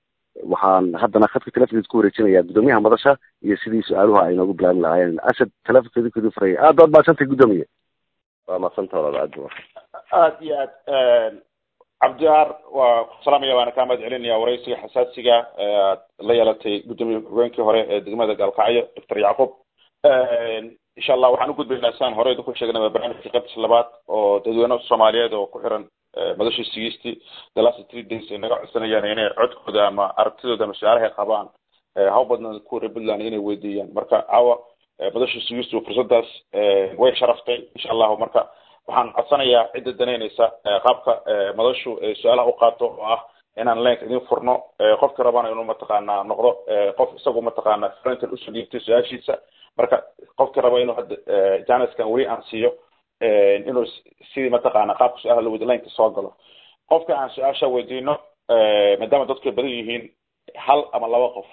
waxaan haddana khadka telefonkeeda ku wareejinayaa guddoomiyaha madasha iyo sidii su-aaluhu ay noogu bilaabin lahaayeen asad telefonkeeda kudu furaya aad baad mahadsantay guddoomiye waa madsanta walaal aad aad iyo aad cabdiar waa ku salaamaya waana kaa mahad celinaya waraysiga xasaasiga aad la yeelatay guddoomiye ku-xigeenkii hore ee degmada gaalkacyo doctor yacquub insha allah waxaan ugudbaynaa siaan hore idinku sheegnay waa barnaamijka qaybtis labaad oo dadweyne soomaaliyeed oo ku xiran madashii sigiistii the last three days ay naga codsanayaan inay codkooda ama aragtidooda ama su-aalahay qabaan haw badnaan ku reer puntland inay weydiiyaan marka caawa madashii sigiistu fursadaas way sharaftay insha allahu marka waxaan codsanayaa cidda danaynaysa qaabka madashu su-aalaha u qaato oo ah inaan leenka idin furno qofka rabana inuu mataqaanaa noqdo qof isagu mataqaana frentan usoo dhiibtay su-aashiisa marka qofka raba inuu hadda janiskan weli aan siiyo inuu sidii mataqaana qaabka su-aalaha la weydi lineka soo galo qofka aan su-aasha weydiino maadaama dadku ay badan yihiin hal ama laba qof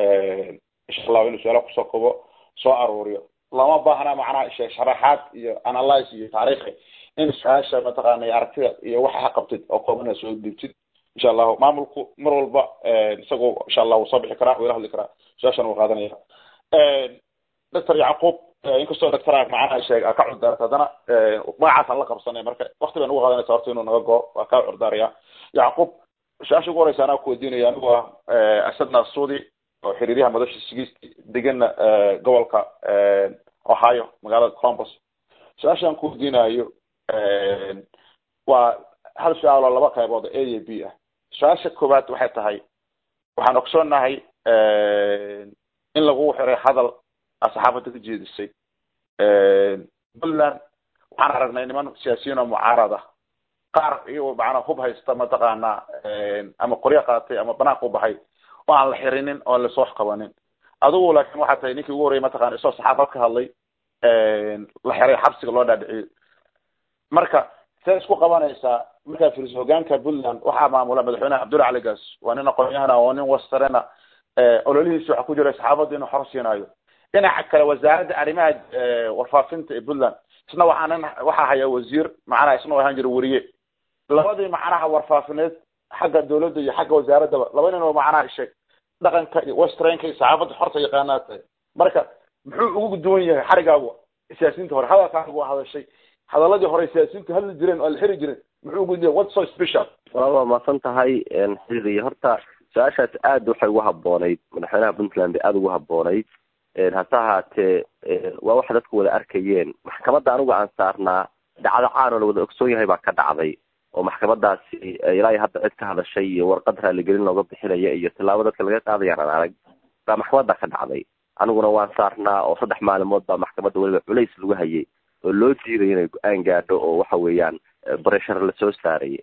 insha allahu inuu su-aalaha kusoo kobo soo aruuriyo lama baahna macnaha sharaxaad iyo analyze iyo taariikhi in su-aasha mataqaana iyo aragtida iyo waxa ha qabtid oo koobana soo dhiibtid insha allahu maamulku mar walba isagu insha allah wuu soo bixi karaa wuu ila hadli karaa su-aashana wuu qaadanaya doctor yacquub inkastoo doctora macnaha sheeg aa ka curdaarta haddana magacaasaan la qabsanay marka wakti baan ugu qaadanaysa horta inuu naga goo waa kaa curdaaraya yacquub su-aasha ugu horeysa anaa ku weydiinaya anigu ah asad naasuudi oo xiriiryaha madasha sigiisti degana gobolka ohio magaalada columbus su-aashaan ku weydiinayo waa hal su-aal oo laba qaybood a iyo b ah su-aasha koowaad waxay tahay waxaan ogsoonahay in lagu xiray hadal saxaafadda ka jeedisay puntland waxaan aragnay niman siyaasiyiin oo mucaarad ah qaar iyagoo macnaa hub haysta mataqaanaa ama qoryo qaatay ama banaanka u baxay oo aan la xirinin oo aan lasoo qabanin adigu laakin waxaa tahay ninkii ugu horreyay mataqana isoo saxaafad ka hadlay la xiray xabsiga loo dhaadhiciyey marka see isku qabanaysaa markaa fiiriso hogaanka puntland waxaa maamula madaxweyneha cabdulla cali gaas waa nin aqoon-yahana oo nin wasarena ololihiisi waxaa ku jira saxaafadda inuu xor siinaayo dhinaca kale wasaaradda arrimaha warfaafinta ee puntland isna waxaa nin waxaa haya wasiir macnaha isna ahaan jira weriye labadii macnaha warfaafineed xagga dawladda iyo xagga wasaaraddaba laba nin oo macnaha sheeg dhaqanka iyo westranka iyo saxaafadda xorta yaqaanaa tahay marka muxuu ugu duwan yahay xarigaagu siyaasiyiinta hore hadalkaagu waa hadashay hadaladii hore siyaasiyiintu hadli jireen oo la xiri jiren muxuu ugu duwan what so special walaal waa mahadsan tahay xiri horta su-aashaas aad waxay ugu haboonayd madaxweynaha puntland aada ugu haboonayd hase ahaatee waa waxa dadku wada arkayeen maxkamadda anigu aan saarnaa dhacdo caan oo la wada ogsoon yahay baa ka dhacday oo maxkamadaasi ilaa iyo hadda cid ka hadashay iyo warqad raaligelin looga bixinaya iyo tilaabo dadka laga qaadayaan aan arag baa maxkamadda ka dhacday aniguna waan saarnaa oo saddex maalimood baa maxkamadda weliba culays lagu hayay oo loo diiday inay go-aan gaadho oo waxa weeyaan breshar lasoo saarayay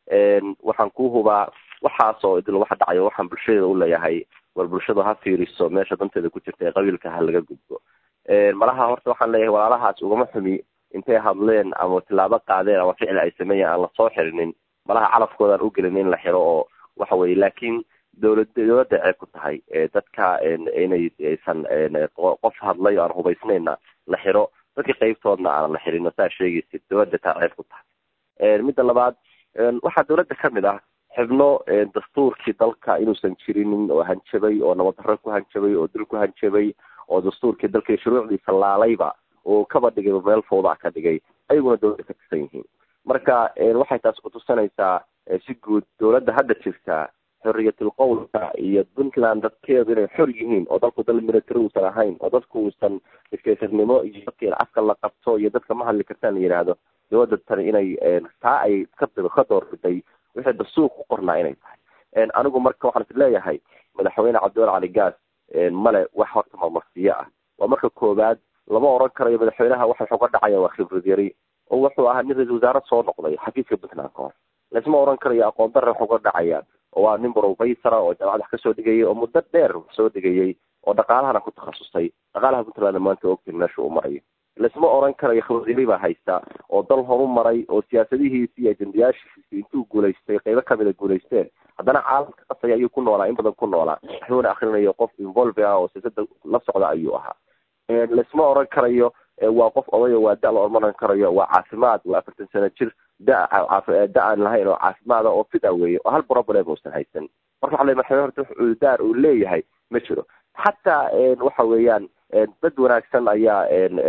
waxaan ku hubaa waxaas oo idil waxa dhacayo waxaan bulshadeeda u leeyahay war bulshadu ha fiiriso meesha danteeda ku jirta ee qabiilka ha laga gudbo malaha horta waxaan leeyahay walaalahaas ugama xumi intay hadleen ama tilaabo qaadeen ama ficil ay sameeyeen aan lasoo xirinin malaha calafkoodaan u gelin in la xiro oo waxa weye laakiin dawlad dawladda ceeb ku tahay dadka inay aysan qof hadlay oo aan hubaysnayna la xiro dadka qeybtoodna aanan la xirin saa sheegaysid dawladda taa ceeb ku tahay midda labaad waxaa dawladda kamid ah xibno dastuurkii dalka inuusan jirinin oo hanjabay oo nabaddarro ku hanjabay oo dil ku hanjabay oo dastuurkii dalka shuruucdiisa laalayba oo kaba dhigay meel fawda ka dhigay ayaguna dawladda ka tirsan yihiin marka waxay taas kutusanaysaa si guud dawladda hadda jirta xorriyatul qowlka iyo puntland dadkeedu inay xor yihiin oo dalku dal military uusan ahayn oo dadku uusan iskaysarnimo iyo dadka afka la qabto iyo dadka ma hadli kartaan la yidhaahdo dawladda tani inay taa ay ka ka doorbiday wixii dastuur ku qornaa inay tahay anigu marka waxaan is leeyahay madaxweyne cabdiwal cali gaas male wax horta marmarsiyo ah waa marka koowaad lama oran karayo madaxweynaha waxa wuxuu ka dhacaya waa khibrad yari oo wuxuu ahaa nin ra-isul wasaare soo noqday xafiiska puntland ka hor laisma oran karayo aqoon darre wuxuu ka dhacaya oo waa nin brofesora oo jaamacad wax kasoo dhigayay oo muddo dheer soo dhigayay oo dhaqaalahana ku takhasusay dhaqaalaha puntlandna maanta ogtin meesha uu marayo laisma oran karayo khibradyari baa haysta oo dal horu maray oo siyaasadihiisi iyo ajendayaashiisi intuu guulaystay qeybo kamida guulaysteen haddana caalamka qasaya ayuu ku noolaa in badan ku noolaa wuxuuna akrinayo qof involve ah oo siyaasada la socda ayuu ahaa laisma oran karayo waa qof odayo waa da la ormaran karayo waa caafimaad waa afartan sano jir da da aan lahayn oo caafimaada oo fida weeye oo hal problem uusan haysan marka waxa le madaxweyne horta wax udaar uu leeyahay ma jiro xataa waxa weeyaan dad wanaagsan ayaa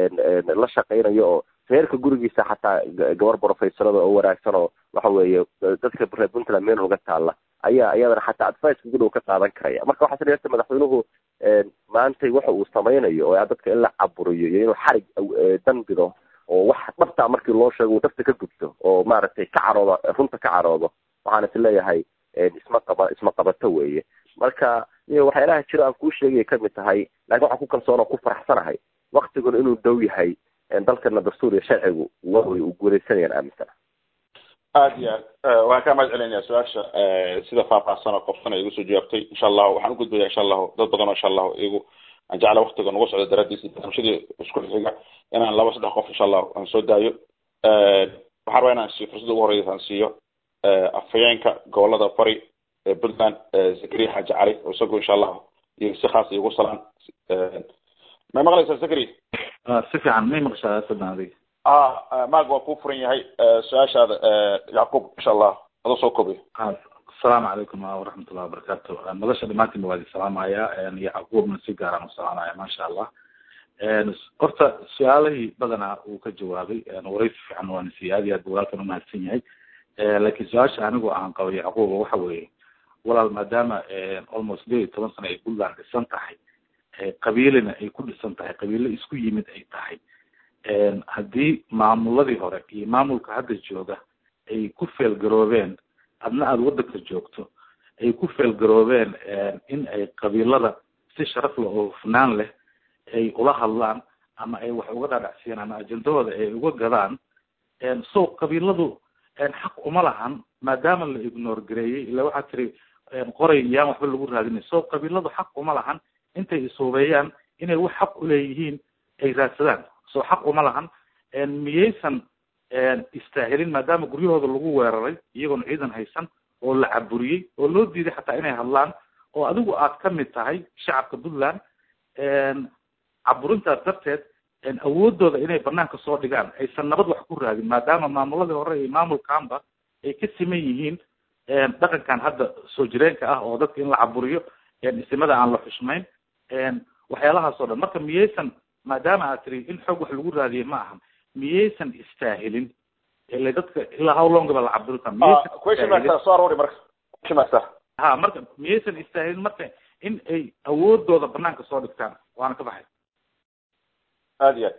la shaqeynaya oo reerka gurigiisa xataa gabar professorada oo wanaagsan oo waxa weeye dadka reer puntland meel uga taalla ayaa iyadana xataa advice gudhow ka qaadan karaya marka waxaa sirta madaxweynuhu maantay waxa uu samaynayo oo dadka in la caburiyo iyo inuu xarig danbido oo wax dhabtaa markii loo sheego uu dhabta ka gubto oo maaragtay ka caroodo runta ka caroodo waxaan is leeyahay isma qaba isma qabato weeye marka waxyaalaha jiro aan kuu sheegaya kamid tahay laakiin waxaan ku kalsoon oo ku faraxsanahay waktiguna inuu dhow yahay dalkana dastuur iyo sharcigu way u guuleysanayaan aaminsana aad iyo aad waan kaa mahad celinaya su-aasha sida faahfaahsan oo qofsan ay igu soo jawaabtay insha allahu waxaan ugudbaya insha allahu dad badan oo insha allahu igu aan jecla waktiga nagu socdo daraadiis barnaamijyadii isku xiga inaan laba saddex qof insha allahu aan soo daayo waxaan rabaa inaan siiyo fursadda ugu horeysa aan siiyo afhayeenka gobolada bari ee puntland zakariya xaaji cali oo isagu insha allahu iyo si khaas igu salaan may maqlaysaa zakari si fiican may maqshaa sadan adiga a maag waa kuu furan yahay su-aashaada yacquub insha allah adoo soo koobay asalaamu calaykum waraxmatullahi wabarakatu madasha dhamaantiinba waa idin salaamaya yacquubna si gaaraan u salaamaya maasha allah horta su-aalihii badanaa uu ka jawaabay waraysi fiican waana siiyey aad iyo aad bu walaalkan umahadsan yahay laakiin su-aasha anigu aan qabo yacquuba waxa weeye walaal maadaama almost sideed iyo toban sano ay puntland dhisan tahay qabiilina ay ku dhisan tahay qabiilo isku yimid ay tahay haddii maamuladii hore iyo maamulka hadda jooga ay ku feelgaroobeen adna aada waddanka joogto ay ku feelgaroobeen in ay qabiilada si sharaf leh oo hufnaan leh ay ula hadlaan ama ay wax uga dhaadhacsiyaan ama ajendahooda ay uga gadaan so qabiiladu xaq uma lahan maadaama la ignore gareeyey ila waxaa tiri qoray yaan waxba lagu raadinay so qabiiladu xaq uma lahan intay isuubeeyaan inay wax xaq uleeyihiin ay raadsadaan so xaq uma lahan miyaysan istaahilin maadaama guryahooda lagu weeraray iyagoon ciidan haysan oo la caburiyey oo loo diiday xataa inay hadlaan oo adigu aad ka mid tahay shacabka puntland caburintaas darteed awoodooda inay banaanka soo dhigaan aysan nabad wax ku raadin maadaama maamuladii hore iyo maamulkaanba ay ka siman yihiin dhaqankan hadda soo jireenka ah oo dadka in la caburiyo isimada aan la xushmayn waxyaalahaas oo dhan marka miyaysan maadaama aad tiri in xoog wax lagu raadiye ma ahan miyaysan istaahilin ila dadka ilaa how long ba la caburitaa miyaysan soo aroori marka question ha marka miyaysan istaahilin marka in ay awoodooda banaanka soo dhigtaan waana ka baxay aad iyo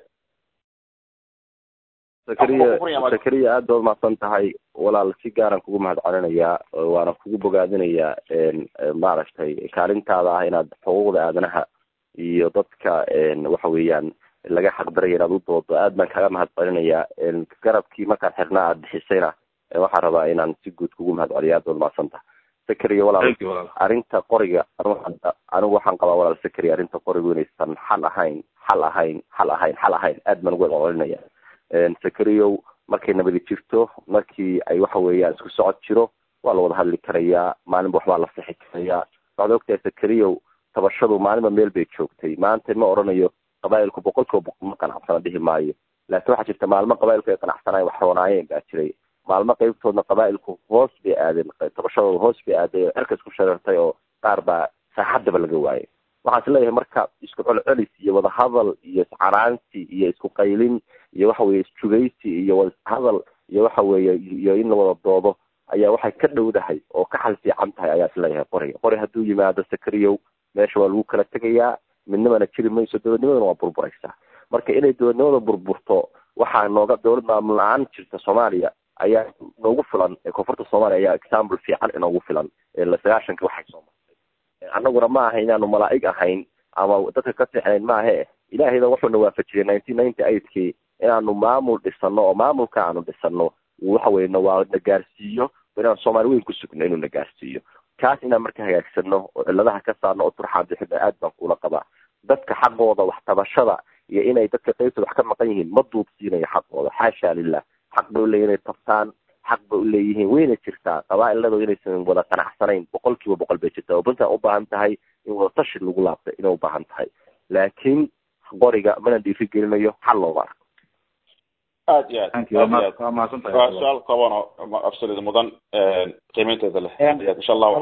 sakariya sakariya aad baad umahadsan tahay walaal si gaaran kugu mahad celinayaa waana kugu bogaadinayaa maaragtay kaalintaada ah inaad xuquuqda aadanaha iyo dadka waxa weeyaan laga xaqdaraya inaad u doodo aad baan kaga mahad celinayaa garabkii markaan xirnaa aad bixisayna waxaan rabaa inaan si guud kugu mahad celiyo aad baad umahadsan tahay sakariya walaal arrinta qoriga anigu waxaan qabaa walaal sakariya arrinta qorigu inaysan xal ahayn xal ahayn xal ahayn xal ahayn aad baan ugu celcelinaya sakariyow markay nabadi jirto markii ay waxa weeyaan isku socod jiro waa la wada hadli karayaa maalinba waxbaa la sixi karayaa waxaad ogtahay sakariyow tabashadu maalinba meel bay joogtay maanta ma oranayo qabaa'ilku boqol kiiba boqol ma qanacsana dhihi maayo laakiin waxaa jirta maalmo qabaa'ilku ay qanacsanayen wax roonaayeen baa jiray maalmo qaybtoodna qabaa'ilku hoos bay aadeen tabashadooda hoos bay aaday oo cerka isku shareertay oo qaar baa saaxaddaba laga waayay waxaan is leeyahay marka isku celcelis iyo wadahadal iyo iscanaansi iyo isku qaylin iyo waxa weye isjugaysi iyo wada ishadal iyo waxa weeye iyo in la wada doodo ayaa waxay ka dhowdahay oo ka xal fiican tahay ayaa isleeyahay qoriga qori hadduu yimaado sakariyow meesha waa lagu kala tegayaa midnimana jiri mayso dowladnimadana waa burburaysaa marka inay dowladnimada burburto waxaa nooga dowlad maamul la-aan jirta soomaaliya ayaa noogu filan koonfurta soomaaliya ayaa example fiican inoogu filan sagaashanka waxay soo martay annaguna ma aha inaanu malaa'ig ahayn ama dadka ka seexnayn maahe ilaahayda wuxuuna waafajiyay nineteen ninety eightkii inaanu maamul dhisano oo maamulka aanu dhisano waxa weye nawaa na gaarsiiyo inaan soomaali weyn ku sugno inuu na gaarsiiyo kaas inaan marka hagaagsano oo cilladaha ka saarno oo turxaan bixida aad baan kula qabaa dadka xaqooda wax tabashada iyo inay dadka qaybta wax ka maqan yihiin ma duubsiinayo xaqooda xaasha lilah xaq bay uleeyihin inay tabtaan xaq bay uleeyihiin wayna jirtaa qabaa'iladooda inaysan wada qanacsanayn boqol kiiba boqol bay jirtaa oo buntan ubaahan tahay in wadatashi lagu laabta inay ubaahan tahay laakiin qoriga mana dhiiri gelinayo xal looma arko aad iyo aad waa mahadsantahay waa su-aal kooban oo absolute mudan qiimeynteeda leh insha allah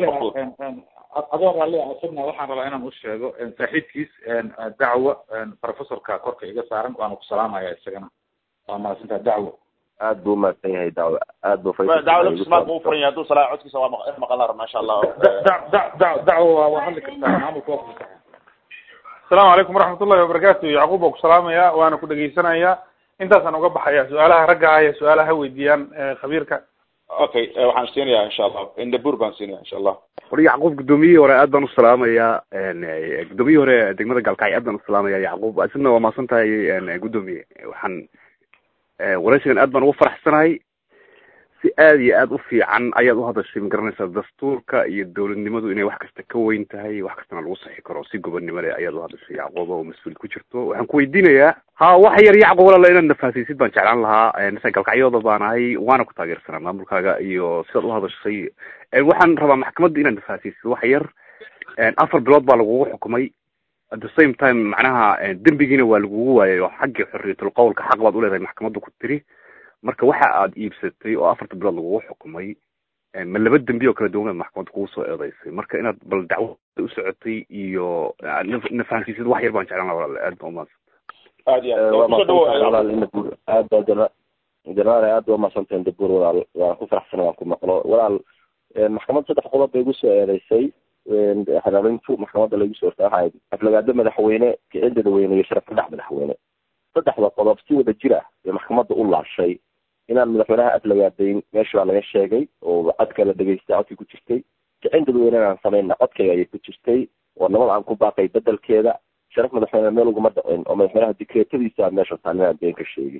adoo raalli asagna waxaan rabaa inaan u sheego saaxiibkiis dacwo professorka korka iga saaran waana ku salaamaya isagana waa mahadsantahay dacwo aad buu umahadsan yahay dacwo aad buu dacwo laftismaad buu ufuran yahay hadduu salaa codkiisa waa maqan rab masha allah dacwo waa waa hadli kartaa maamulka waa kufasaxa asalaamu calaykum waraxmat ullahi wabarakatu yacquub baa ku salaamaya waana ku dhegeysanaya intaasaan uga baxaya su-aalaha ragga ah iyo su-aalaha weydiiyaan khabiirka okay waxaan siinayaa insha allah indabur baan siinaya insha allah war yacquub guddoomiyihii hore aad baan usalaamayaa guddoomiyihii hore degmada galkacyo aad baan usalaamaya yacquub isagna waa mahadsan tahay guddoomiye waxaan waraysigan aad baan ugu faraxsanahay si aad iyo aad u fiican ayaad u hadashay magaranaysaa dastuurka iyo dowladnimadu inay wax kasta ka weyn tahay wax kastana lagu saxi karo si gobonnimo leh ayaad u hadashay yacquuba oo mas-uul ku jirto waxaan ku weydiinayaa ha wax yar yacquub walaala inaad nafaasiisid baan jeclaan lahaa nasa galkacyooda baan ahay waana ku taageersanaa maamulkaaga iyo sidaad u hadashay waxaan rabaa maxkamadda inaad nafaasiisid wax yar afar bilood baa lagugu xukumay at the same time macnaha dembigiina waa lagugu waayay oo xaggii xorriyatul qowlka xaq baad uleedahay maxkamadda ku tiri marka waxa aad iibsatay oo afarta bilood lagugu xukumay ma laba dembi oo kala duwan maxkamadda kugu soo eedeysay marka inaad bal dacwo u socotay iyo nafahansiisid wax yar baan jeclaan laha walaal aad baa umahadsan aad iyo waa aad kusoo mahadsantahay dhawo walaal indabur aad baa jana janaal aad baa mahadsantahay indabur walaal waan ku faraxsanay waan ku maqlo walaal maxkamad saddex qodob bay igu soo eedeysay xiraarintu maxkamadda laigu soo horta waxay aflagaado madaxweyne kicin dadweyne iyo sharaf saddex madaxweyne saddexda qodob si wada jir ah bay maxkamadda u laashay inaan madaxweynaha aflagaadayn meesha baa laga sheegay oo codka la dhegeystay codkii ku jirtay kicin dadweyne inaan samayna codkayga ayay ku jirtay oo nabad aan ku baaqay bedelkeeda sharaf madaxweyne meel uguma dhicin oo madaxweynaha dikreetadiisa meesha taan inaan been ka sheegin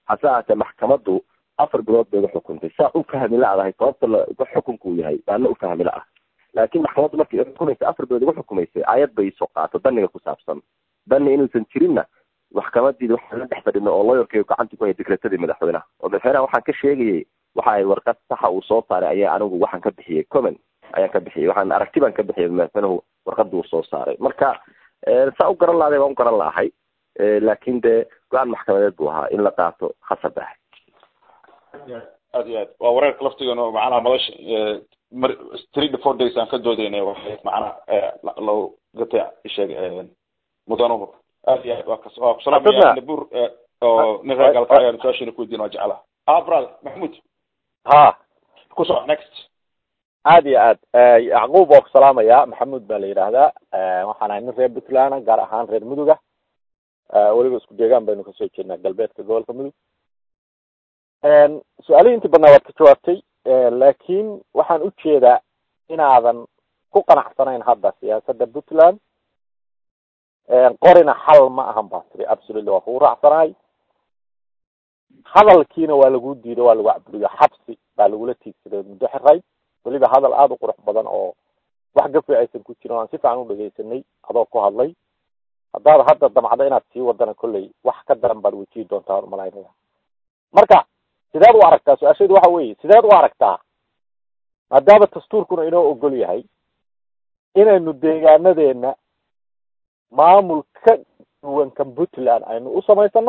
hase ahaatee maxkamaddu afar bilood bay uga xukuntay saa u fahmi la-dahay sababta la xukunka uu yahay baana u fahmi la ah laakiin maxkamaddu markay xukumaysa afar bilood uga xukumaysay aayad bay soo qaato daniga ku saabsan dani inuusan jirinna maxkamadiida waxaan la dhex fadhino oo lawyerkay gacanta ku haya dekretadii madaxweynaha oo madaxweynaha waxaan ka sheegayay waxa ay warqad saxa uu soo saaray ayaa anigu waxaan ka bixiyey comment ayaan ka bixiyey waxaan aragti baan ka bixiyay madaxweynuhu warqada uu soo saaray marka saa u garan lahaday waan u garan lahay laakin dee go-aan maxkamadeed buu ahaa in la qaato khasab ah aad iyo aad waa wareerka laftigeenu macnaha madasha mar three to four days aan ka doodeynay waxay macnaha loo gatay isheeg mudanuhu aad iyo aad waa kas waa kusalaamaya nabur oo nin reer galka ayaan su-aashina ku weydiin waa jeclaha ah brother maxmud ha ku soco next aad iyo aad yacquub waa ku salaamaya maxamuud baa la yidhaahdaa waxaan ahay nin reer puntland gaar ahaan reer muduga weliba isku deegaan baynu kasoo jeednaa galbeedka gobolka mudug su-aalihii intii badnaa waad ka jawaabtay laakiin waxaan ujeedaa inaadan ku qanacsanayn hadda siyaasadda puntland qorina xal ma ahan baa tiri absolutely waa kugu raacsanahay hadalkiina waa lagu diido waa lagu caburiyo xabsi baa lagula tiigsaday muddo xirayd weliba hadal aada u qurux badan oo wax gafi aysan ku jirin o aan si fiican u dhegeysanay adoo ku hadlay haddaad hadda damcdo inaad sii wadana kolley wax ka daran baad wejihi doontaa umalaynaya marka sideed u aragtaa su-aashaydu waxa weeye sideed u aragtaa maadaama dastuurkuna inoo ogol yahay inaynu deegaanadeena maamul ka duwan kan puntland aynu u samaysano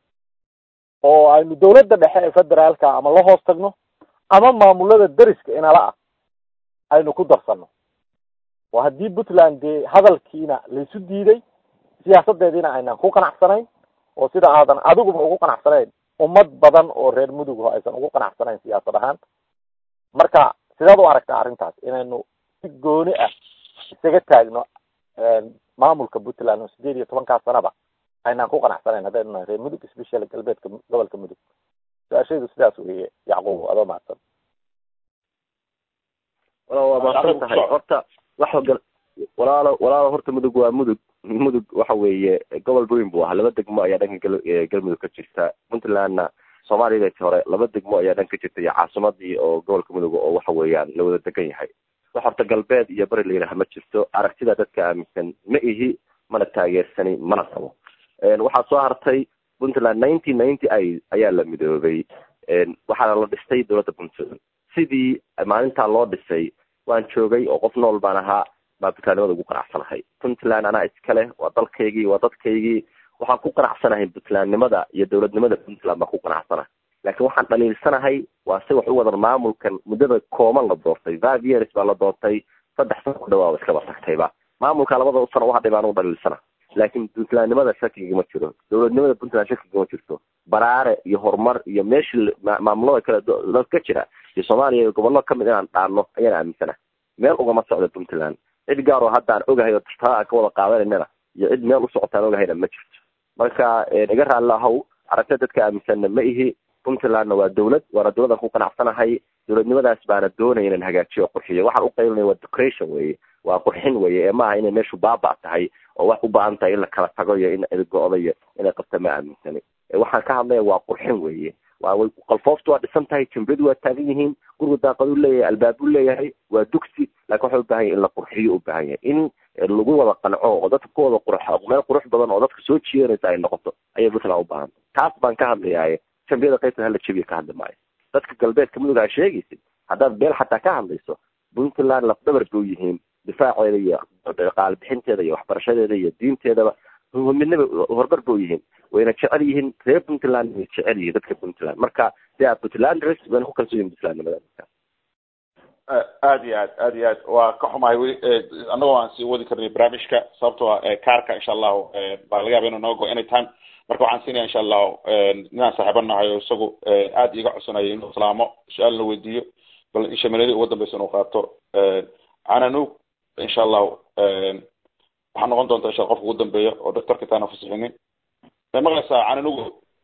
oo aynu dawladda dhexe ee federaalka ama la hoos tagno ama maamulada deriska inala ah aynu ku darsano oo haddii puntland dee hadalkiina laysu diiday siyaasadeediina aynaan ku qanacsanayn oo sida aadan adiguba ugu qanacsanayn ummad badan oo reer mudugho aysan ugu qanacsanayn siyaasad ahaan marka sideed u aragtaa arrintaas inaynu si gooni ah isaga taagno maamulka puntland oo sideed iyo tobankaa sanaba aynaan ku qanacsanayn haddaynu nahay reer mudug special galbeedka gobolka mudug su-aashaydu sidaas weeye yacquub adoo mahadsan walaal waa mahadsan tahay horta wax hogal walaalo walaalo horta mudug waa mudug mudug waxa weeye gobol weyn buu ahaa laba degmo ayaa dhanka gal galmudug ka jirta puntlandna soomaaliyadati hore laba degmo ayaa dhan ka jirta iyo caasimadii oo gobolka mudug oo waxa weeyaan la wada degan yahay wax horta galbeed iyo bari la yidhaha ma jirto aragtida dadka aaminsan ma ihi mana taageersani mana qabo waxaa soo hartay puntland nineteen ninety i ayaa la midoobay waxaana la dhistay dowladda puntland sidii maalintaa loo dhisay waan joogay oo qof nool baan ahaa baa puntlandnimada ugu qanacsanahay puntland anaa iskaleh waa dalkaygii waa dadkaygii waxaan ku qanacsanahay puntlandnimada iyo dowladnimada puntland baan ku qanacsanahay laakiin waxaan dhaliilsanahay waa si wax u wadan maamulkan muddada kooban la doortay five years baa la doortay saddex sano ku dhawaaba iskaba tagtayba maamulka labada sano hadhay baan u dhaliilsana laakiin puntlandnimada shakiga ma jiro dowladnimada puntland shakiga ma jirto baraare iyo horumar iyo meeshii maamulada kale ka jira iyo soomaaliya iyo gobollo kamid inaan dhaano ayaan aaminsana meel ugama socda puntland cid gaar oo hadda aan ogahay oo taa aan ka wada qaadanaynana iyo cid meel u socotaan ogahayna ma jirto marka iga raalli ahow aragtida dadka aaminsanna ma ihi puntlandna waa dawlad waana dawladaan ku qanacsanahay dowladnimadaas baana doonaya inan hagaajiyo o qurxiyo waxaan uqaybinaya waa decoration weye waa qurxin weye ee maaha inay meeshu baaba tahay oo wax u baahan tahay in la kala tago iyo in go-do iyo inay qabta ma aaminsani waxaan ka hadlaya waa qurxin weye waa qalfooftu waa dhisan tahay jambadu waa taagan yihiin guriga daaqaduu leeyahay albaabuu leeyahay waa dugsi laakin waxa u bahan yahy in la qurxiyo u baahan yahay in lagu wada qanco oo dadka ku wada qurx meel qurux badan oo dadka soo jiidanaysa ay noqoto ayay puntland u baahan taas baan ka hadlayaaye jambiyada qaybtan hala jabiya ka hadli maayo dadka galbeedka mudug aa sheegaysid haddaad beel xataa ka hadlayso puntland lafdabar bay u yihiin difaaceeda iyo qaalbixinteeda iyo waxbarashadeeda iyo diinteedaba midnaba horbar ba u yihiin wayna jecel yihiin reer puntland way jecel yihiin dadka puntland marka de puntlanders wayna ku kalsoon yihin puntlandnimada aad iyo aad aad iyo aad waa ka xumahay weli annagoo aan sii wadi karnay barnaamijka sababtoo ah kaarka insha allahu baa laga yaba inu naga go any time marka waxaan siinaya insha allahu ninaan saaxiiba nahay oo isagu aad iiga codsanaya inuu salaamo su-aal la weydiiyo bal inshaminadi ugu dambeysa inuu qaato cananug insha allahu waxaa noqon doonta insha qofka ugu dambeeya oo doctorka taana fasixinin may maqlaysaa cananugo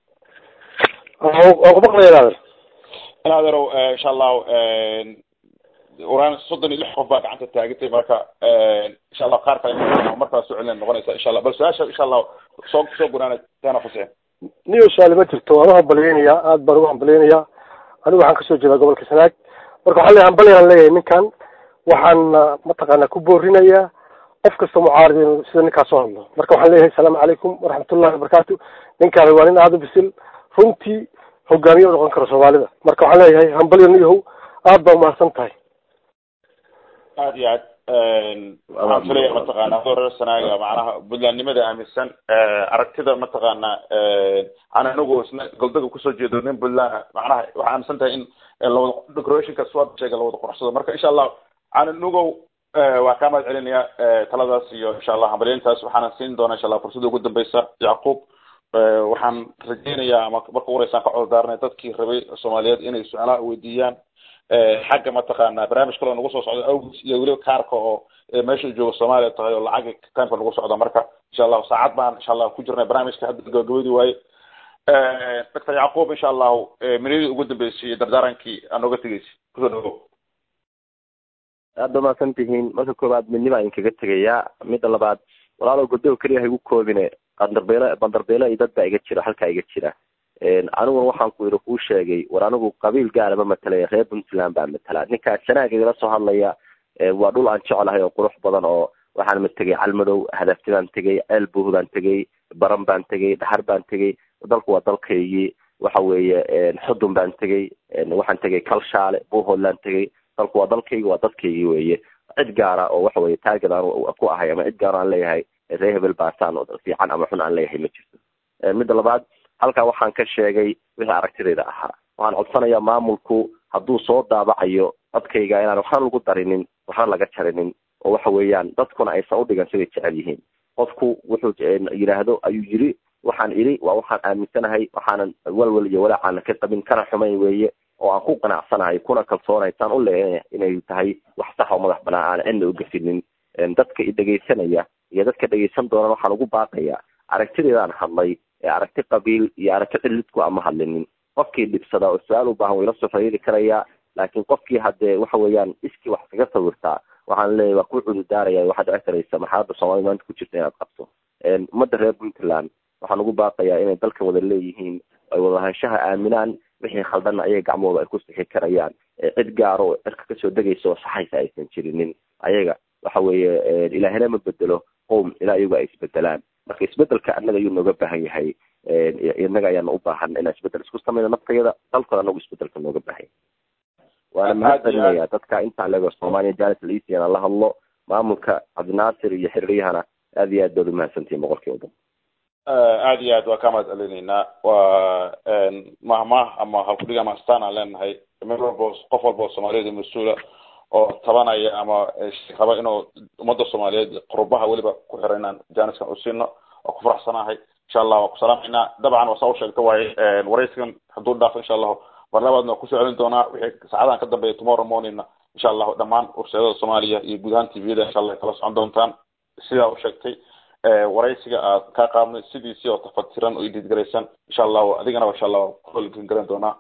kumaqlaya in adeerow insha allahu uraan soddon iyo lix qof baa gacanta taagantay marka insha allah qaar kale markaa soo celina noqonaysa insha allah bal su-aasha insha allahu soo soo gunaana taana fasixin niyo su-aale ma jirto waan u hambaliyeynayaa aada baan ugu hambaliyeynayaa anigu waxaan kasoo jeedaa gobolka sanaag marka waxaa leeyahay hambalyaan leeyahay ninkan waxaan mataqaanaa ku boorinayaa qof kasta mucaarad inuu sida ninkaas soo hadlo marka waxaan leeyahay asalaamu calaykum waraxmatullahi wabarakaatu ninkaani waa nin aada u bisil runtii hogaamiye u noqon karo soomaalida marka waxaan leeyahay hambalyo niyahow aada baa umahadsan tahay aad iyo aad waxaan filaya mataqaana adoo reer sanaaga macnaha buntlandnimada aaminsan aragtida mataqaana aan anigu isna goldaga kusoo jeedo nin puntland macnaha waxaa aaminsan tahay in lawada decorationka swad sheega lawada quruxsado marka insha allah anigow waa kaa mahad celinaya taladaas iyo insha allah hambalyeyntaas waxaana siin doonaa insha allah fursada ugu dambeysa yacquub waxaan rajeynayaa ama marka uhoreysaan ka cododaaranay dadkii rabay soomaaliyeed inay su-aalaha weydiiyaan xagga mataqaana barnaamij kaloo nagu soo socdo awgis iyo weliba kaarka oo meesha jooga soomaaliya tahay oo lacag timeka nagu socda marka insha allahu saacad baan insha allah ku jirnay barnaamijka hadda gabagabadi waaye doctor yacquub insha allahu minidii ugu dambeysay iyo dardaarankii aa nooga tegeysa kusoo dhawow aada ba mahadsan tihiin marka koowaad midnima idin kaga tegayaa midda labaad walaalow godow keliya ha igu koobine bandarbeelo bandarbeelo iyo dad baa iga jira halkaa iga jira aniguna waxaan ku yidhi kuu sheegay war anigu qabiil gaara ma matalaya reer puntland baa matala ninkaa sanaaga igala soo hadlaya waa dhul aan jeclahay oo qurux badan oo waxaan ma tegay calmadow hadafti baan tegay ceel buuh baan tegay baran baan tegay dhaxar baan tegay dalku waa dalkaygii waxa weeye xudun baan tegay waxaan tegay kalshaale buuhoodlaan tegay dalku waa dalkaygi waa dadkaygii weeye cid gaara oo waxa weye taarget aan ku ahay ama cid gaar aan leeyahay ree hebel baasaan fiican ama xun aan leeyahay ma jirto midda labaad halkaa waxaan ka sheegay wixii aragtidayda ahaa waxaan codsanayaa maamulku hadduu soo daabacayo codkayga inaan waxna lagu darinin waxna laga jarinin oo waxa weeyaan dadkuna aysan udhigan siday jecel yihiin qofku wuxuu yidhaahdo ayuu yiri waxaan idhi waa waxaan aaminsanahay waxaanan walwal iyo walaacaana ka qabin kana xumayn weeye oo aan ku qanacsanahay kuna kalsoonay taan u leeyahay inay tahay wax sax oo madax banaan aan cidna u gafinin dadka i dhegaysanaya iyo dadka dhegaysan doonan waxaan ugu baaqayaa aragtideedaan hadlay ee aragti qabiil iyo aragti cilidku ama hadlinin qofkii dhibsadaa oo su-aal u baahan wayla soo xiriiri karayaa laakiin qofkii haddee waxa weeyaan iskii wax kaga sawirtaa waxaan leeyahay waa ku cududaaraya waxaad dhici karaysa marxaladda soomaalida maanta ku jirta inaad qabto ummadda reer puntland waxaan ugu baaqayaa inay dalkan wada leeyihiin ay wadahaanshaha aaminaan wixii khaldanna ayaga gacmahooda ay ku sixi karayaan cid gaaro oo cirka kasoo degaysa oo saxaysa aysan jirinin ayaga waxa weeye ilaahina ma bedelo qowm ilaa iyagu ay isbedelaan marka isbedelka annaga ayuu nooga baahan yahay innaga ayaana u baahan inaan isbedel isku samayno naftayada dalkooda anagu isbedelka nooga baahan waana mahadcelinaya dadka intaan leego soomaaliya janis liisiana la hadlo maamulka cabdinaasir iyo xiriiryahana aad iyo aad baad umahadsantihin boqolkiiba dhan aada iyo aad waa kaa mahad celinaynaa waa mahmah ama halkudhig ama astaan aan leenahay mid walbo qof walba oo soomaaliyeed mas-uula oo tabanaya ama raba inuu ummadda soomaaliyeed qurbaha weliba ku xira inaan janiskan u siino waa ku faraxsanahay insha allah waa ku salaamaynaa dabcan waa saa u sheegta waaye waraysigan hadduu dhaafo insha allahu mar labaadna waa kusoo celin doonaa wixii saacadahan ka dambeeya tomorrow morningna insha allahu dhammaan warshadada soomaaliya iyo guud ahaan tviyada insha allah kala socon doontaan sidaa u sheegtay waraysiga aad ka qaadnay sidiisii oo tafatiran oo ididgaraysan insha allahu adigana insha allah kuolin garan doonaa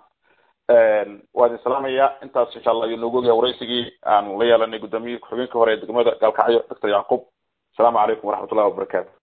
waa idin salaamaya intaas insha allah ayuu noogu ogyahay waraysigii aan la yeelanay gudoomiyihii ku-xigeenkii hore ee degmada gaalkacyo doctor yacquub asalaamu calaykum waraxmat ullahi wabarakatu